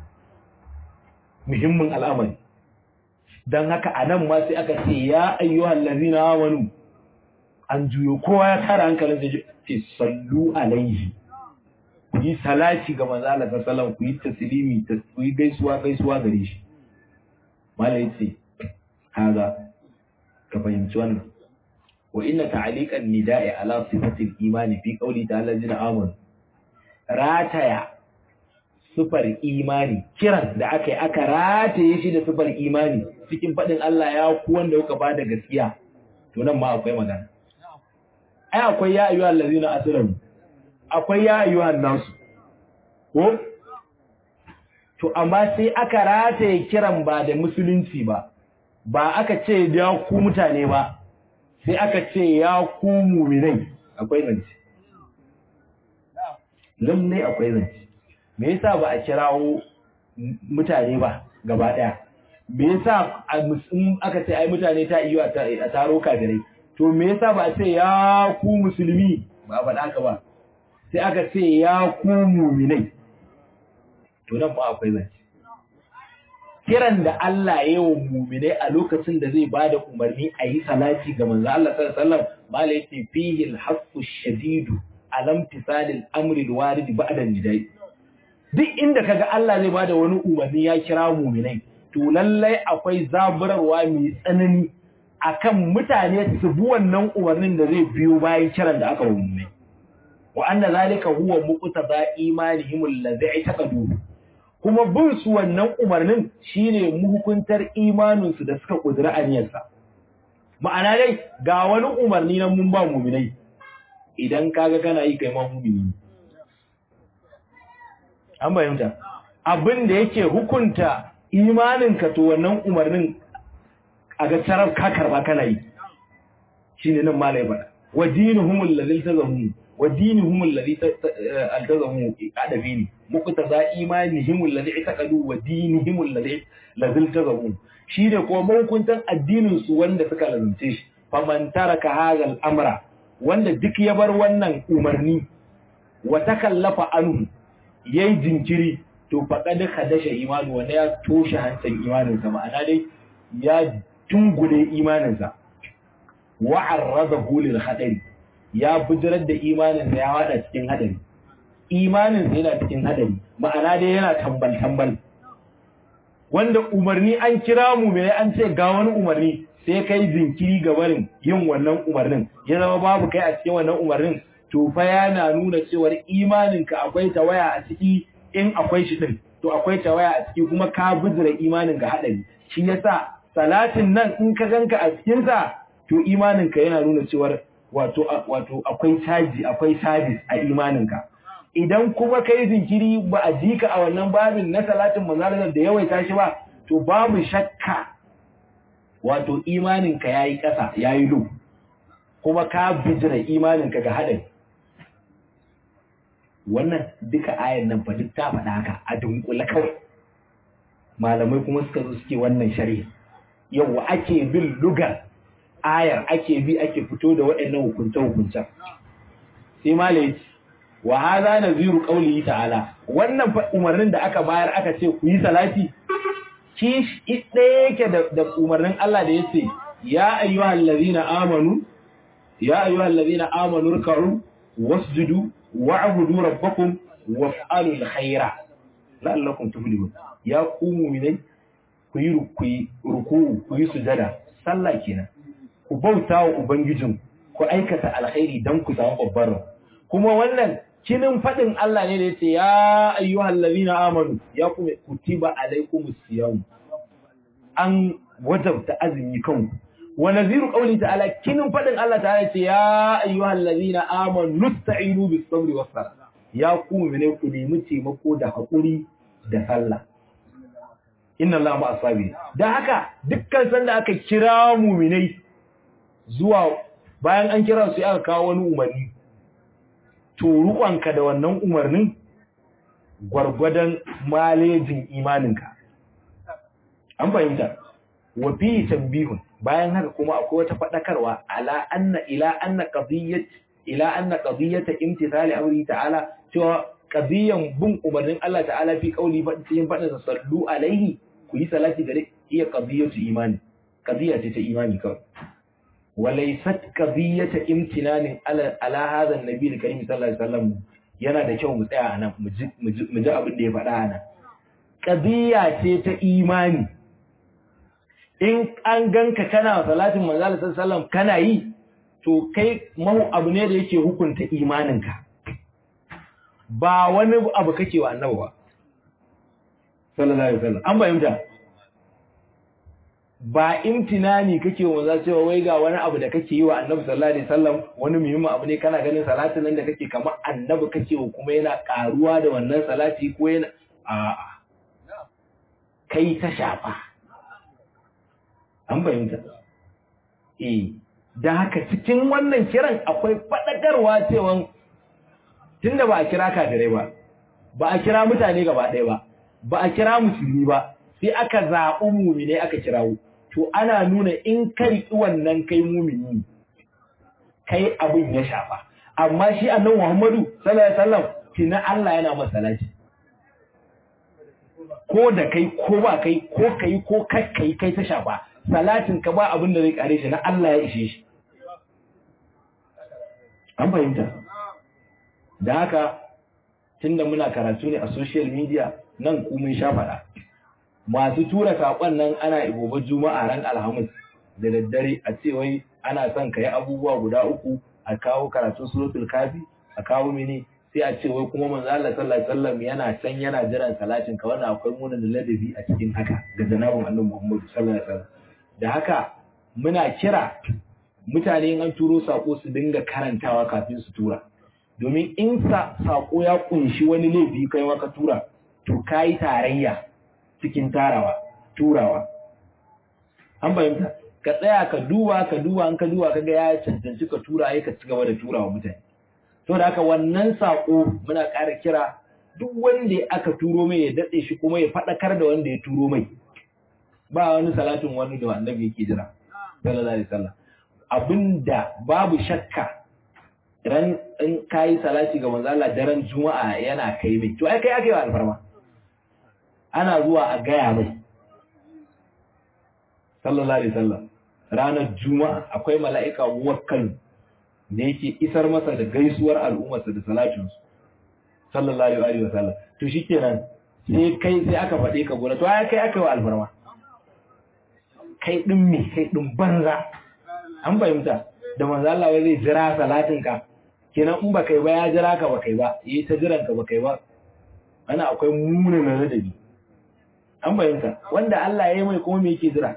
muhimmin al'amari dan haka anan ma sai aka ce ya ayyuhal ladina amanu an juyo kowa ya tara hankalin sai ce sallu alaihi ku yi salati ga manzo Allah sallallahu ku yi taslimi ku yi gaisuwa gaisuwa gare shi malai ce haza ka fahimci wannan wa inna ta'liqan nida'i ala sifatil imani fi qawli ta'ala jina amanu rataya sifar imani kiran da aka yi aka rataye shi da sifar imani cikin faɗin Allah ya ku wanda kuka ba da gaskiya to nan ma akwai magana ai akwai ya ayyuhal ladina asrafu akwai ya ayyuhan nasu ko to amma sai aka rataye kiran ba da musulunci ba ba aka ce ya ku mutane ba sai aka ce ya ku muminai akwai zance lallai akwai zance me yasa ba a kirawo mutane ba gaba daya me yasa in aka ce ai mutane ta iya a taro kafirai to me yasa ba a ce ya ku musulmi ba a faɗa ka ba sai aka ce ya ku muminai to nan ba akwai zance kiran da Allah ya yi wa muminai a lokacin da zai bada umarni a yi salati ga manzo Allah sallallahu alaihi wasallam mala yace fihi al-haqqu shadidu alam tisalil amri al-warid ba'da nidai duk inda kaga Allah zai bada wani umarni ya kira muminai to lallai akwai zaburarwa mai tsanani akan mutane su bi wannan umarnin da zai biyo bayan kiran da aka muminai wa anna zalika huwa muqtada imanihim alladhi taqadu kuma bin su wannan umarnin shine muhukuntar imanin su da suka kudura aniyarsa ma'ana dai ga wani umarni nan mun ba mu'minai idan kaga kana yi kai ma mu'mini an bayyana abin da yake hukunta imanin ka to wannan umarnin a ga tarar ka karba kana yi shine nan malai bada wa dinuhum alladhi tazamu wa dinuhum alladhi altazamu adabini muqtada imanihim alladhi itaqadu wa dinihim alladhi lazil tazamu shine ko mahukuntan addinin su wanda suka lazumce shi faman taraka hadha al-amra wanda duk ya bar wannan umarni wa takallafa anhu yayi jinkiri to faqad khadasha imanu wanda ya toshe hancan imanin sa ma'ana dai ya tungule imanin sa wa arradahu lil khadari ya bujirar da imanin sa ya wada cikin hadari imanin sa yana cikin hadari ma'ana dai yana tambal tambal wanda umarni an kira mu mai an ce ga wani umarni sai kai jinkiri ga barin yin wannan umarnin ya zama babu kai a cikin wannan umarnin to fa yana nuna cewa imaninka akwai tawaya a ciki in akwai shi din to akwai tawaya a ciki kuma ka bijira imanin ga hadari shi yasa salatin nan in ka ganka a cikin sa to imaninka yana nuna cewa wato wato akwai caji akwai service a imaninka idan kuma kai jinkiri ba a jika a wannan babin na salatin manzalar da yawaita shi ba to babu shakka wato imaninka yayi ƙasa yayi lu kuma ka bijira imaninka ga hadari wannan duka ayan nan fa duk ta faɗa haka a dunkule kawai malamai kuma suka zo suke wannan shari'a yawa ake bin lugar ayar ake bi ake fito da waɗannan hukunce-hukuncen sai malai wa hadha naziru qawlihi ta'ala wannan fa umarnin da aka bayar aka ce ku yi salati ki ɗaya yake da umarnin Allah da yace ya ayyuhal ladina amanu ya ayyuhal ladina amanu ruk'u wasjudu wa'budu rabbakum waf'alul khaira la'allakum tuflihun ya ku mu'minai ku yi ruku ku yi sujada sallah kenan ku bauta wa ubangijin ku aikata alkhairi dan ku samu babbar kuma wannan kinin fadin Allah ne da yace ya ayyuhal ladina amanu ya kuma kutiba alaikumus siyam an wajabta azumi kanku wa naziru qawli ta'ala kinin fadin Allah ta'ala yace ya ayyuhal ladina amanu nusta'inu bis sabri was salah ya ku ne ku nemi taimako da hakuri da sallah inna Allah ma asabi dan haka dukkan sanda aka kira mu'minai zuwa bayan an kira su aka kawo wani umarni to ruƙonka da wannan umarnin gwargwadon malejin imaninka an fahimta wa fi tambihun bayan haka kuma akwai wata faɗakarwa ala anna ila anna qadiyyat ila anna qadiyyat imtithali amri ta'ala cewa qadiyyan bin umarnin Allah ta'ala fi qauli cikin faɗin sa sallu alaihi ku yi salati gare iya qadiyyatu imani qadiyya ce ta imani kawai walaysat qadiyyata imtinanin ala ala hadha an-nabi al-karim sallallahu alaihi wasallam yana da kyau mu tsaya anan mu ji mu ji abin da ya faɗa anan qadiyya ce ta imani in an ganka kana salatin manzo Allah sallallahu alaihi wasallam kana yi to kai mahu abu ne da yake hukunta imaninka ba wani abu kake wa annabi ba sallallahu alaihi wasallam an bayyana ba imtinani kake wa za cewa wai ga wani abu da kake yi wa annabi sallallahu alaihi wasallam wani muhimmin abu ne kana ganin salatin nan da kake kamar annabi kake wa kuma yana karuwa da wannan salati ko yana a'a kai ta shafa an fahimta eh da haka cikin wannan kiran akwai faɗakarwa cewa tunda ba a kira kafirai ba ba a kira mutane gaba ɗaya ba ba a kira musulmi ba sai aka zaɓi mumine aka kirawo to ana nuna in ka riƙi wannan kai mumini kai abin ya shafa amma shi annabi Muhammadu sallallahu alaihi wasallam tina Allah yana masa salati ko da kai ko ba kai ko kai ko kai kai ta shafa salatin ka ba abin da zai kare shi na Allah ya ishe shi an fahimta da haka tunda muna karatu ne a social media nan ku mun sha faɗa masu tura saƙon nan ana gobe juma'a ran alhamis da daddare a ce wai ana son ka yi abubuwa guda uku a kawo karatun suratul kafi a kawo mini sai a ce wai kuma manzo Allah sallallahu alaihi wasallam yana can yana jiran salatin ka wannan akwai munin ladabi a cikin haka ga janabin Annabi Muhammad sallallahu alaihi wasallam da haka muna kira mutane in an turo sako su dinga karantawa kafin su tura domin in sako ya kunshi wani laifi kai maka tura to kai tarayya cikin tarawa turawa an fahimta ka tsaya ka duba ka duba an ka duba kaga ya cancanci ka tura ai ka ci gaba da turawa mutane to da haka wannan sako muna ƙara kira duk wanda aka turo mai ya datse shi kuma ya faɗakar da wanda ya turo mai ba wani salatin wani da annabi yake jira sallallahu alaihi wasallam abinda babu shakka ran in kai salati ga manzo Allah daren juma'a yana kai mai to ai kai ake wa alfarma ana zuwa a gaya mai sallallahu alaihi wasallam ranar juma'a akwai mala'ika muwakkal da yake isar masa da gaisuwar al'ummarsa da salatinsu sallallahu alaihi wasallam to shikenan sai kai sai aka faɗe ka gona to ai kai aka yi wa alfarma kai din me kai din banza an fahimta da manzo Allah wai zai jira salatin ka kenan in ba kai ba ya jira ka ba kai ba yi ta jiran ka ba kai ba ana akwai munin ladabi an fahimta wanda Allah ya yi mai kuma me yake jira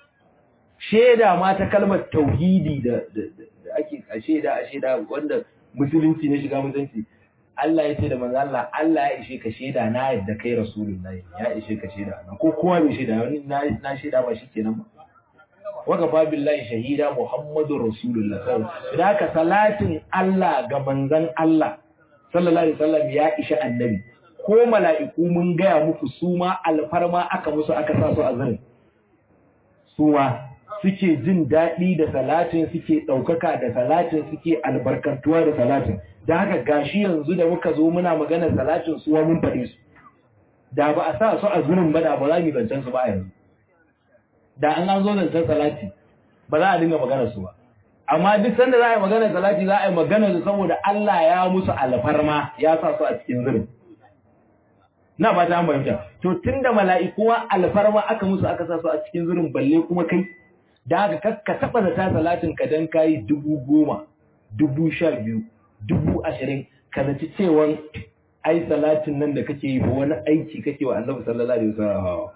sheda ma ta kalmar tauhidi da da ake a sheda a sheda wanda musulunci ne shiga musulunci Allah ya ce da manzo Allah Allah ya ishe ka sheda na yadda kai rasulullahi ya ishe ka sheda na ko kowa bai sheda wani na na sheda ba shikenan ba waka fa billahi shahida muhammadur rasulullah sallallahu alaihi salatin Allah ga manzon Allah sallallahu alaihi wasallam ya ishe annabi ko mala'iku mun gaya muku su ma alfarma aka musu aka sa su a zirin su ma suke jin daɗi da salatin suke ɗaukaka da salatin suke albarkantuwa da salatin da haka gashi yanzu da muka zo muna maganar salatin suwa mun faɗe su da ba a sa su a zurin ba da ba za mu zancen su ba a yanzu da an an zo zancen salati ba za a dinga maganar su ba amma duk sanda za a yi maganar salati za a yi maganar su saboda Allah ya musu alfarma ya sa su a cikin zurin na ba ta fahimta to tunda mala'ikuwa alfarma aka musu aka sa su a cikin zurin balle kuma kai da haka ka taba da ta salatin ka dan kai dubu goma dubu sha biyu dubu ashirin ka zaci cewan ai salatin nan da kake yi ba wani aiki kake wa annabi sallallahu alaihi wasallam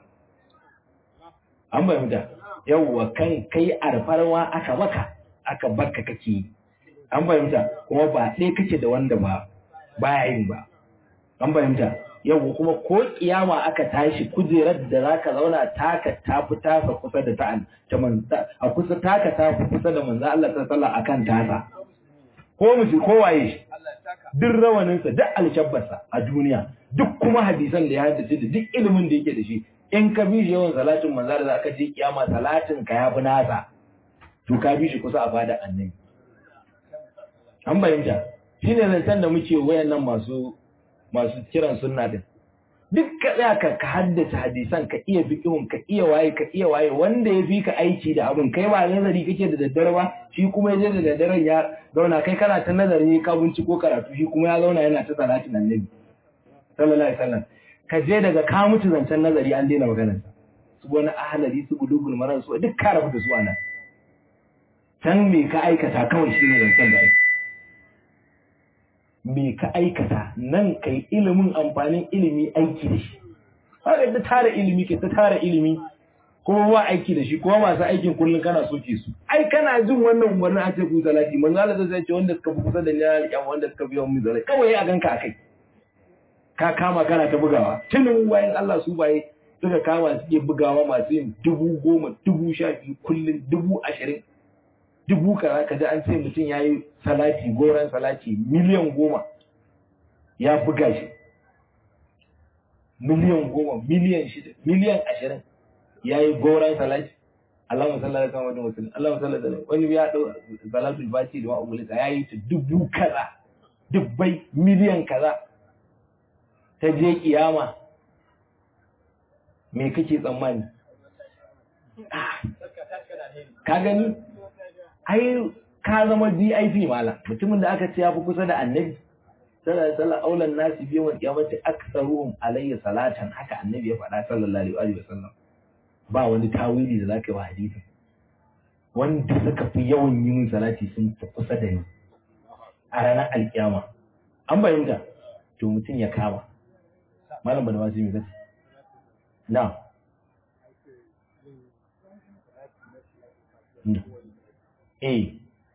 an fahimta yawwa kan kai alfarma aka maka aka barka kake yi an fahimta kuma ba ɗaya kake da wanda ba baya yin ba an fahimta yau kuma ko kiyama aka tashi kujerar da zaka zauna taka tafi tasa kusa da ta'an ta manza a kusa taka tafi kusa da manzo Allah sallallahu akan tasa ko miji ko waye duk rawanin sa duk alshabbarsa a duniya duk kuma hadisan da ya haddace da duk ilimin da yake da shi in ka bi shi yawan salatin manzo da aka je kiyama salatin ka yafi nasa to ka bi shi kusa a fada annabi an bayyana shine zancen da muke wayannan masu masu kiran sunna din duk ka tsaya ka ka haddace hadisan ka iya fiqhun ka iya waye ka iya waye wanda ya fi ka aiki da abin kai ba nazari kake da daddare ba shi kuma yaje da daddaren ya zauna kai kana ta nazari ka binciko karatu shi kuma ya zauna yana ta salatin annabi sallallahu alaihi wasallam ka je daga ka mutu zancen nazari an daina maganar su wani ahalari su bulugul maran su duk ka rabu da su anan can me ka aikata kawai shine zancen da ake me ka aikata nan kai ilimin amfanin ilimi aiki da shi haka ta tara ilimi ke ta tara ilimi kuma ba aiki da shi kuma masu aikin kullum kana soke su ai kana jin wannan umarnin a ce ku salati manzo Allah zai ce wanda suka fi kusa da ni ya wanda suka fi yawan mu salati kawai a ganka akai ka kama kana ta bugawa tunin wayan Allah su baye suka kama suke bugawa masu yin dubu goma dubu sha biyu kullum dubu ashirin dubu kaza kaji an ce mutum ya yi salati goron salati miliyan goma ya buga shi miliyan goma miliyan shida miliyan ashirin ya yi goron salati Allahumma salli ala Muhammadin wa sallam Allahumma salli ala wani ya dau salatul fati da ma'amulika ya yi ta dubu kaza dubbai miliyan kaza ta je kiyama me kake tsammani ka gani ai ka zama VIP mala mutumin da aka ce ya fi kusa da annabi sallallahu alaihi wasallam aulan nasi bi yawm qiyamati aktsaruhum alayya salatan haka annabi ya faɗa sallallahu alaihi wasallam ba wani tawili da zaka yi wa hadisin wanda suka fi yawan yi min salati sun fi kusa da ni a ranar alkiyama an bayyana to mutum ya kama malam bada wasu mai zai na eh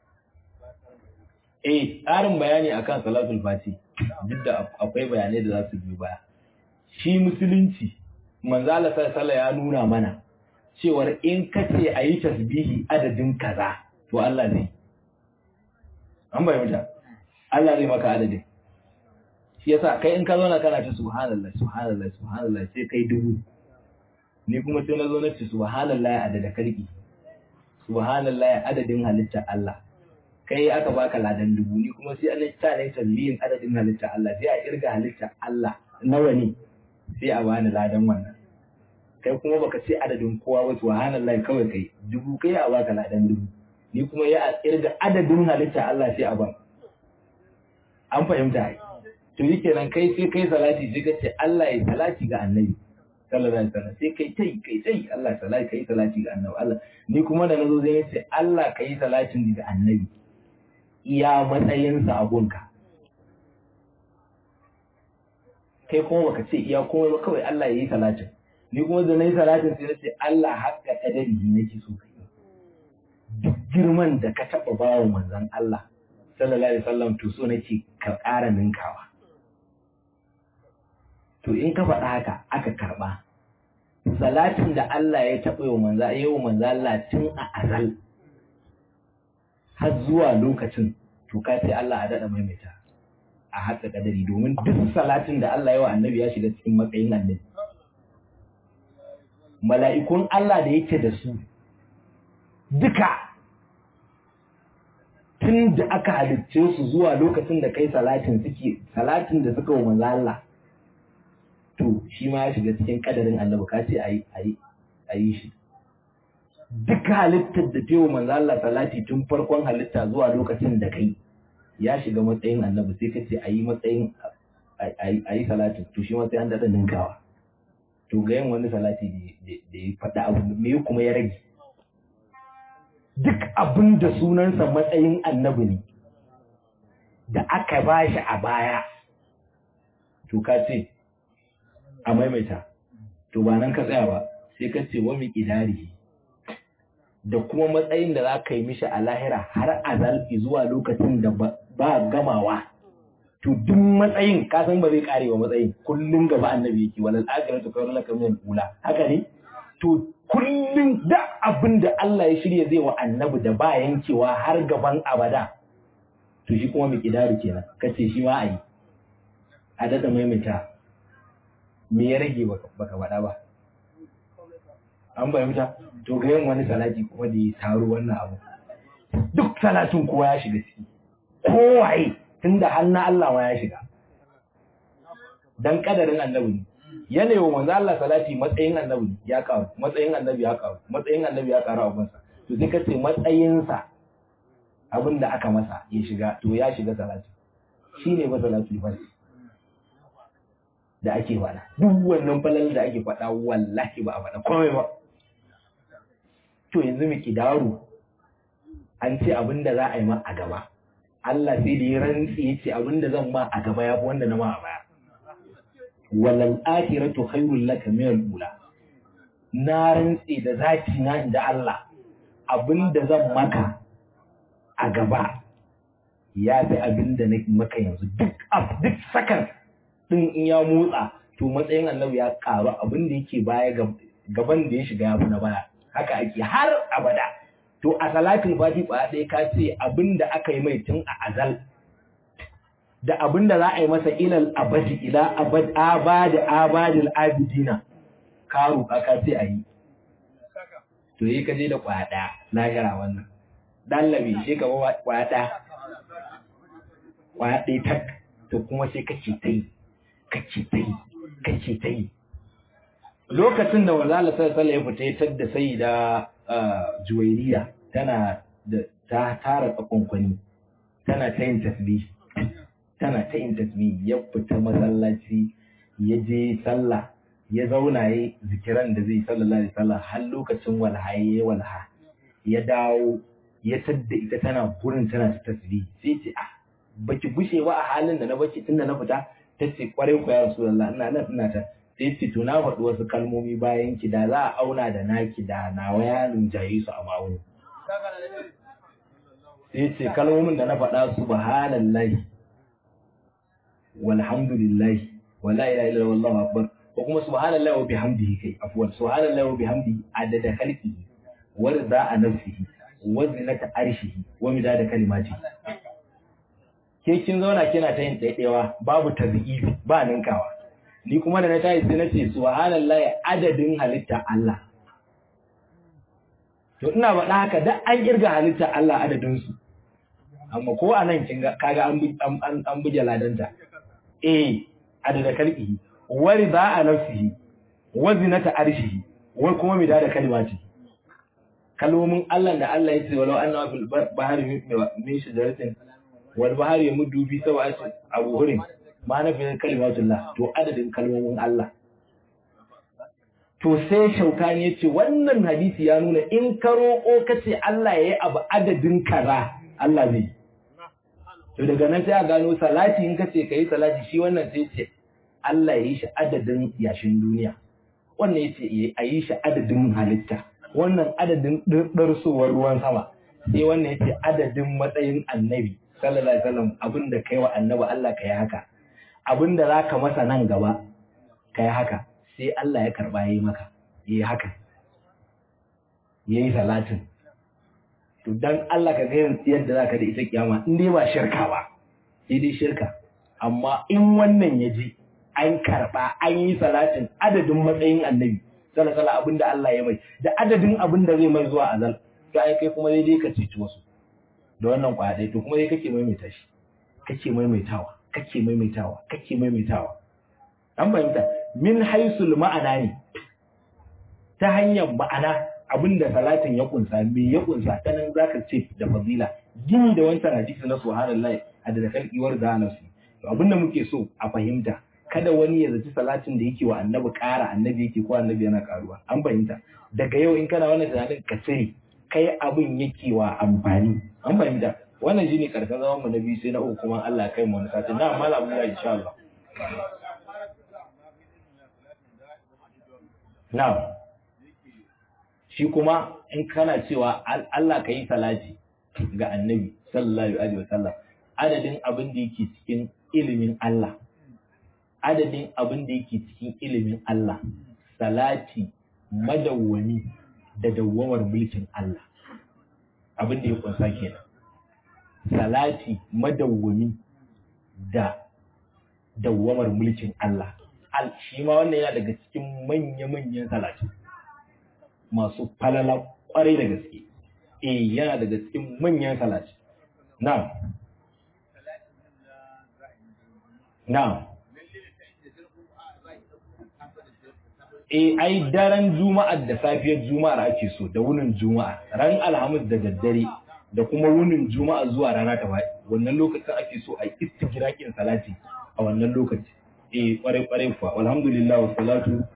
eh ƙarin bayani akan salatul fati duk da akwai bayanai da za su biyo baya shi musulunci manzala sallallahu ya nuna mana cewar in ka ce a yi tasbihi adadin kaza to Allah zai an bayyana Allah zai maka adadin shi yasa kai in ka zauna kana ta subhanallah subhanallah subhanallah sai kai dubu ni kuma sai na zo na ce subhanallah adada karki subhanallah adadin halitta Allah kai aka baka ladan dubu ni kuma sai an ta ne tasbihin adadin halitta Allah sai a irga halitta Allah nawa ne sai a bani ladan wannan kai kuma baka ce adadin kowa ba subhanallah kawai kai dubu kai a baka ladan dubu ni kuma ya irga adadin halitta Allah sai a ban an fahimta ai to yi kenan kai sai kai salati sai ka ce Allah ya salati ga annabi sallallahu alaihi wasallam sai kai tai kai tai Allah salati kai salati ga annabi Allah ni kuma da nazo zai ce Allah kai salatin ga annabi iya matsayin sa a gunka kai kuma baka ce iya kuma ba kawai Allah ya yi salatin ni kuma da nayi salatin sai na ce Allah hakka kadari nake so kai duk girman da ka taba bawa manzon Allah sallallahu alaihi wasallam to so nake ka ƙara ninkawa to in ka faɗa haka aka karɓa salatin da Allah ya taɓa yau manza yau manza Allah tun a azal har zuwa lokacin to ka sai Allah a daɗa maimaita a haka kadari domin duk salatin da Allah ya wa annabi ya shiga cikin matsayin annabi mala'ikun Allah da yake da su duka tun da aka halicce su zuwa lokacin da kai salatin suke salatin da suka wa manzo Allah to shi ma ya shiga cikin kadarin annabi ka ce ayi ayi ayi shi duk halittar da ta manzo Allah salati tun farkon halitta zuwa lokacin da kai ya shiga matsayin annabi sai ka ce ayi matsayin ayi salati to shi ma sai an dada ninkawa to ga yin wani salati da ya faɗa abu me kuma ya rage duk abin da sunansa matsayin annabi ne da aka ba shi a baya to ka ce a maimaita to ba nan ka tsaya ba sai ka ce wa miƙidari da kuma matsayin da za ka yi mishi a lahira har azal zuwa lokacin da ba gamawa to duk matsayin ka san ba zai kare wa matsayin kullum gaba annabi yake walal akhiratu khairul laka min ula haka ne to kullum da abin da Allah ya shirya zai wa annabi da ba yankewa har gaban abada to shi kuma miƙidari kenan kace shi ma ayi a dada maimaita me ya rage baka faɗa ba an fahimta to ga yin wani salati kuma da ya taro wannan abu duk salatin kowa ya shiga ciki kowaye tunda har na Allah ma ya shiga dan kadarin annabi ne yanayi wa manzo Allah salati matsayin annabi ya karu matsayin annabi ya karu matsayin annabi ya karu abun sa to sai kace matsayin sa abin da aka masa ya shiga to ya shiga salati shine ba salati ba da ake faɗa duk wannan falal da ake faɗa wallahi ba a faɗa komai ba to yanzu mu kidaru an ce abin da za a yi ma a gaba Allah sai da ya rantsi ya ce abin da zan ma a gaba ya fi wanda na ma a baya walal akhiratu khairul laka min al ula na rantse da zati na inda Allah abinda zan maka a gaba ya fi abinda na maka yanzu duk duk sakan din in ya motsa to matsayin annabi ya karu abinda yake baya gaban da ya shiga ya fi na baya haka ake har abada to a salatin fati ba ɗaya ka ce abinda aka yi mai tun a azal da abinda za a yi masa ilal abadi ila abad abadi abadil abidina ka roƙa ka ce a yi to yi ka je da kwaya ɗaya lahira wannan dallabi shi ka ba kwaya ɗaya kwaya ɗaya tak to kuma sai kace ta yi kace ta yi kace ta yi lokacin da wazala sallallahu ya fita ya tadda sai da juwairiya tana da ta tara tsakonkwani tana ta yin tasbih tana ta yin tasbih ya fita masallaci ya je sallah ya zauna ya zikiran da zai sallallahu alaihi wasallam har lokacin walha ya walha ya dawo ya tadda ita tana gurin tana ta tasbih sai ce ah baki gushe ba a halin da na baki tunda na fita tace kwarai ku ya rasulullah ina nan ina ta sai ce to na faɗi wasu kalmomi bayan ki da za a auna da naki da nawa ya jaye su a ma'auni sai ce kalmomin da na faɗa subhanallahi walhamdulillahi wala ilaha illa wallahu akbar ko kuma subhanallahi wa bihamdihi kai afwan subhanallahi wa bihamdihi adada khalqihi wa rida nafsihi wa zinata arshihi wa midada kalimatihi ke kin zauna kina ta yin ɗaiɗewa babu tabi'i ba ninkawa ni kuma da na tayi sai na ce subhanallahi adadin halitta Allah to ina faɗa haka da an kirga halitta Allah adadin su amma ko anan kin ga kaga an an an buje ladanta eh adada kalbihi wa rida nafsihi wa zinata arshihi wa kuma mida da kalimati kalmomin Allah da Allah ya ce walau anna fil bahri min shajaratin wal bahri yamuddu bi sawati abu hurin ma na fiye kalimatullah to adadin kalmomin Allah to sai shaukani ya ce wannan hadisi ya nuna in ka roƙo ka ce Allah ya yi abu adadin kaza Allah zai to daga nan sai a gano salati in ka ce ka yi salati shi wannan sai ce Allah ya yi shi adadin yashin duniya wannan ya ce a yi shi adadin halitta wannan adadin ɗarsowar ruwan sama sai wannan ya ce adadin matsayin annabi sallallahu alaihi wasallam abinda kai wa annabi Allah ka yi haka abin da za ka masa nan gaba ka yi haka sai Allah ya karɓa ya yi maka ya yi haka ya yi salatin to don Allah ka ga yadda za ka da ita kiyama in dai ba shirka ba sai dai shirka amma in wannan ya ji an karɓa an yi salatin adadin matsayin annabi salasala abin da Allah ya mai da adadin abin da zai mai zuwa azal to ai kai kuma dai ka ceci wasu da wannan kwaɗai to kuma dai kake maimaita shi kake maimaitawa kake maimaitawa kake maimaitawa an fahimta min haisul ma'ana ne ta hanyar ma'ana abinda salatin ya kunsa me ya kunsa ta nan zaka ce da fazila gini da wancan hadisi na subhanallahi adada kalkiwar da nafsi to abinda muke so a fahimta kada wani ya zaci salatin da yake wa annabi ƙara annabi yake ko annabi yana ƙaruwa an fahimta daga yau in kana wannan tunanin ka sani kai abin yake wa amfani an fahimta wannan shine karshen zaman mu na biyu sai na uku kuma Allah kai mu wani sati na malam ya insha Allah na shi kuma in kana cewa Allah ka yi salati ga annabi sallallahu alaihi wasallam adadin abin da yake cikin ilimin Allah adadin abin da yake cikin ilimin Allah salati madawwami da dawwamar mulkin Allah abin da ya kunsa kenan salati madawwami da dawwamar mulkin Allah al shi ma wannan yana daga cikin manya-manyan salati masu falala kwarai da gaske eh yana daga cikin manyan salati na'am na'am eh ai daren juma'ar da safiyar juma'ar ake so da wunin juma'a ran alhamis da daddare da kuma wunin juma'a zuwa rana ta faɗi wannan lokacin ake so a istigirakin salati a wannan lokaci eh kwarai kwarai fa alhamdulillah wa salatu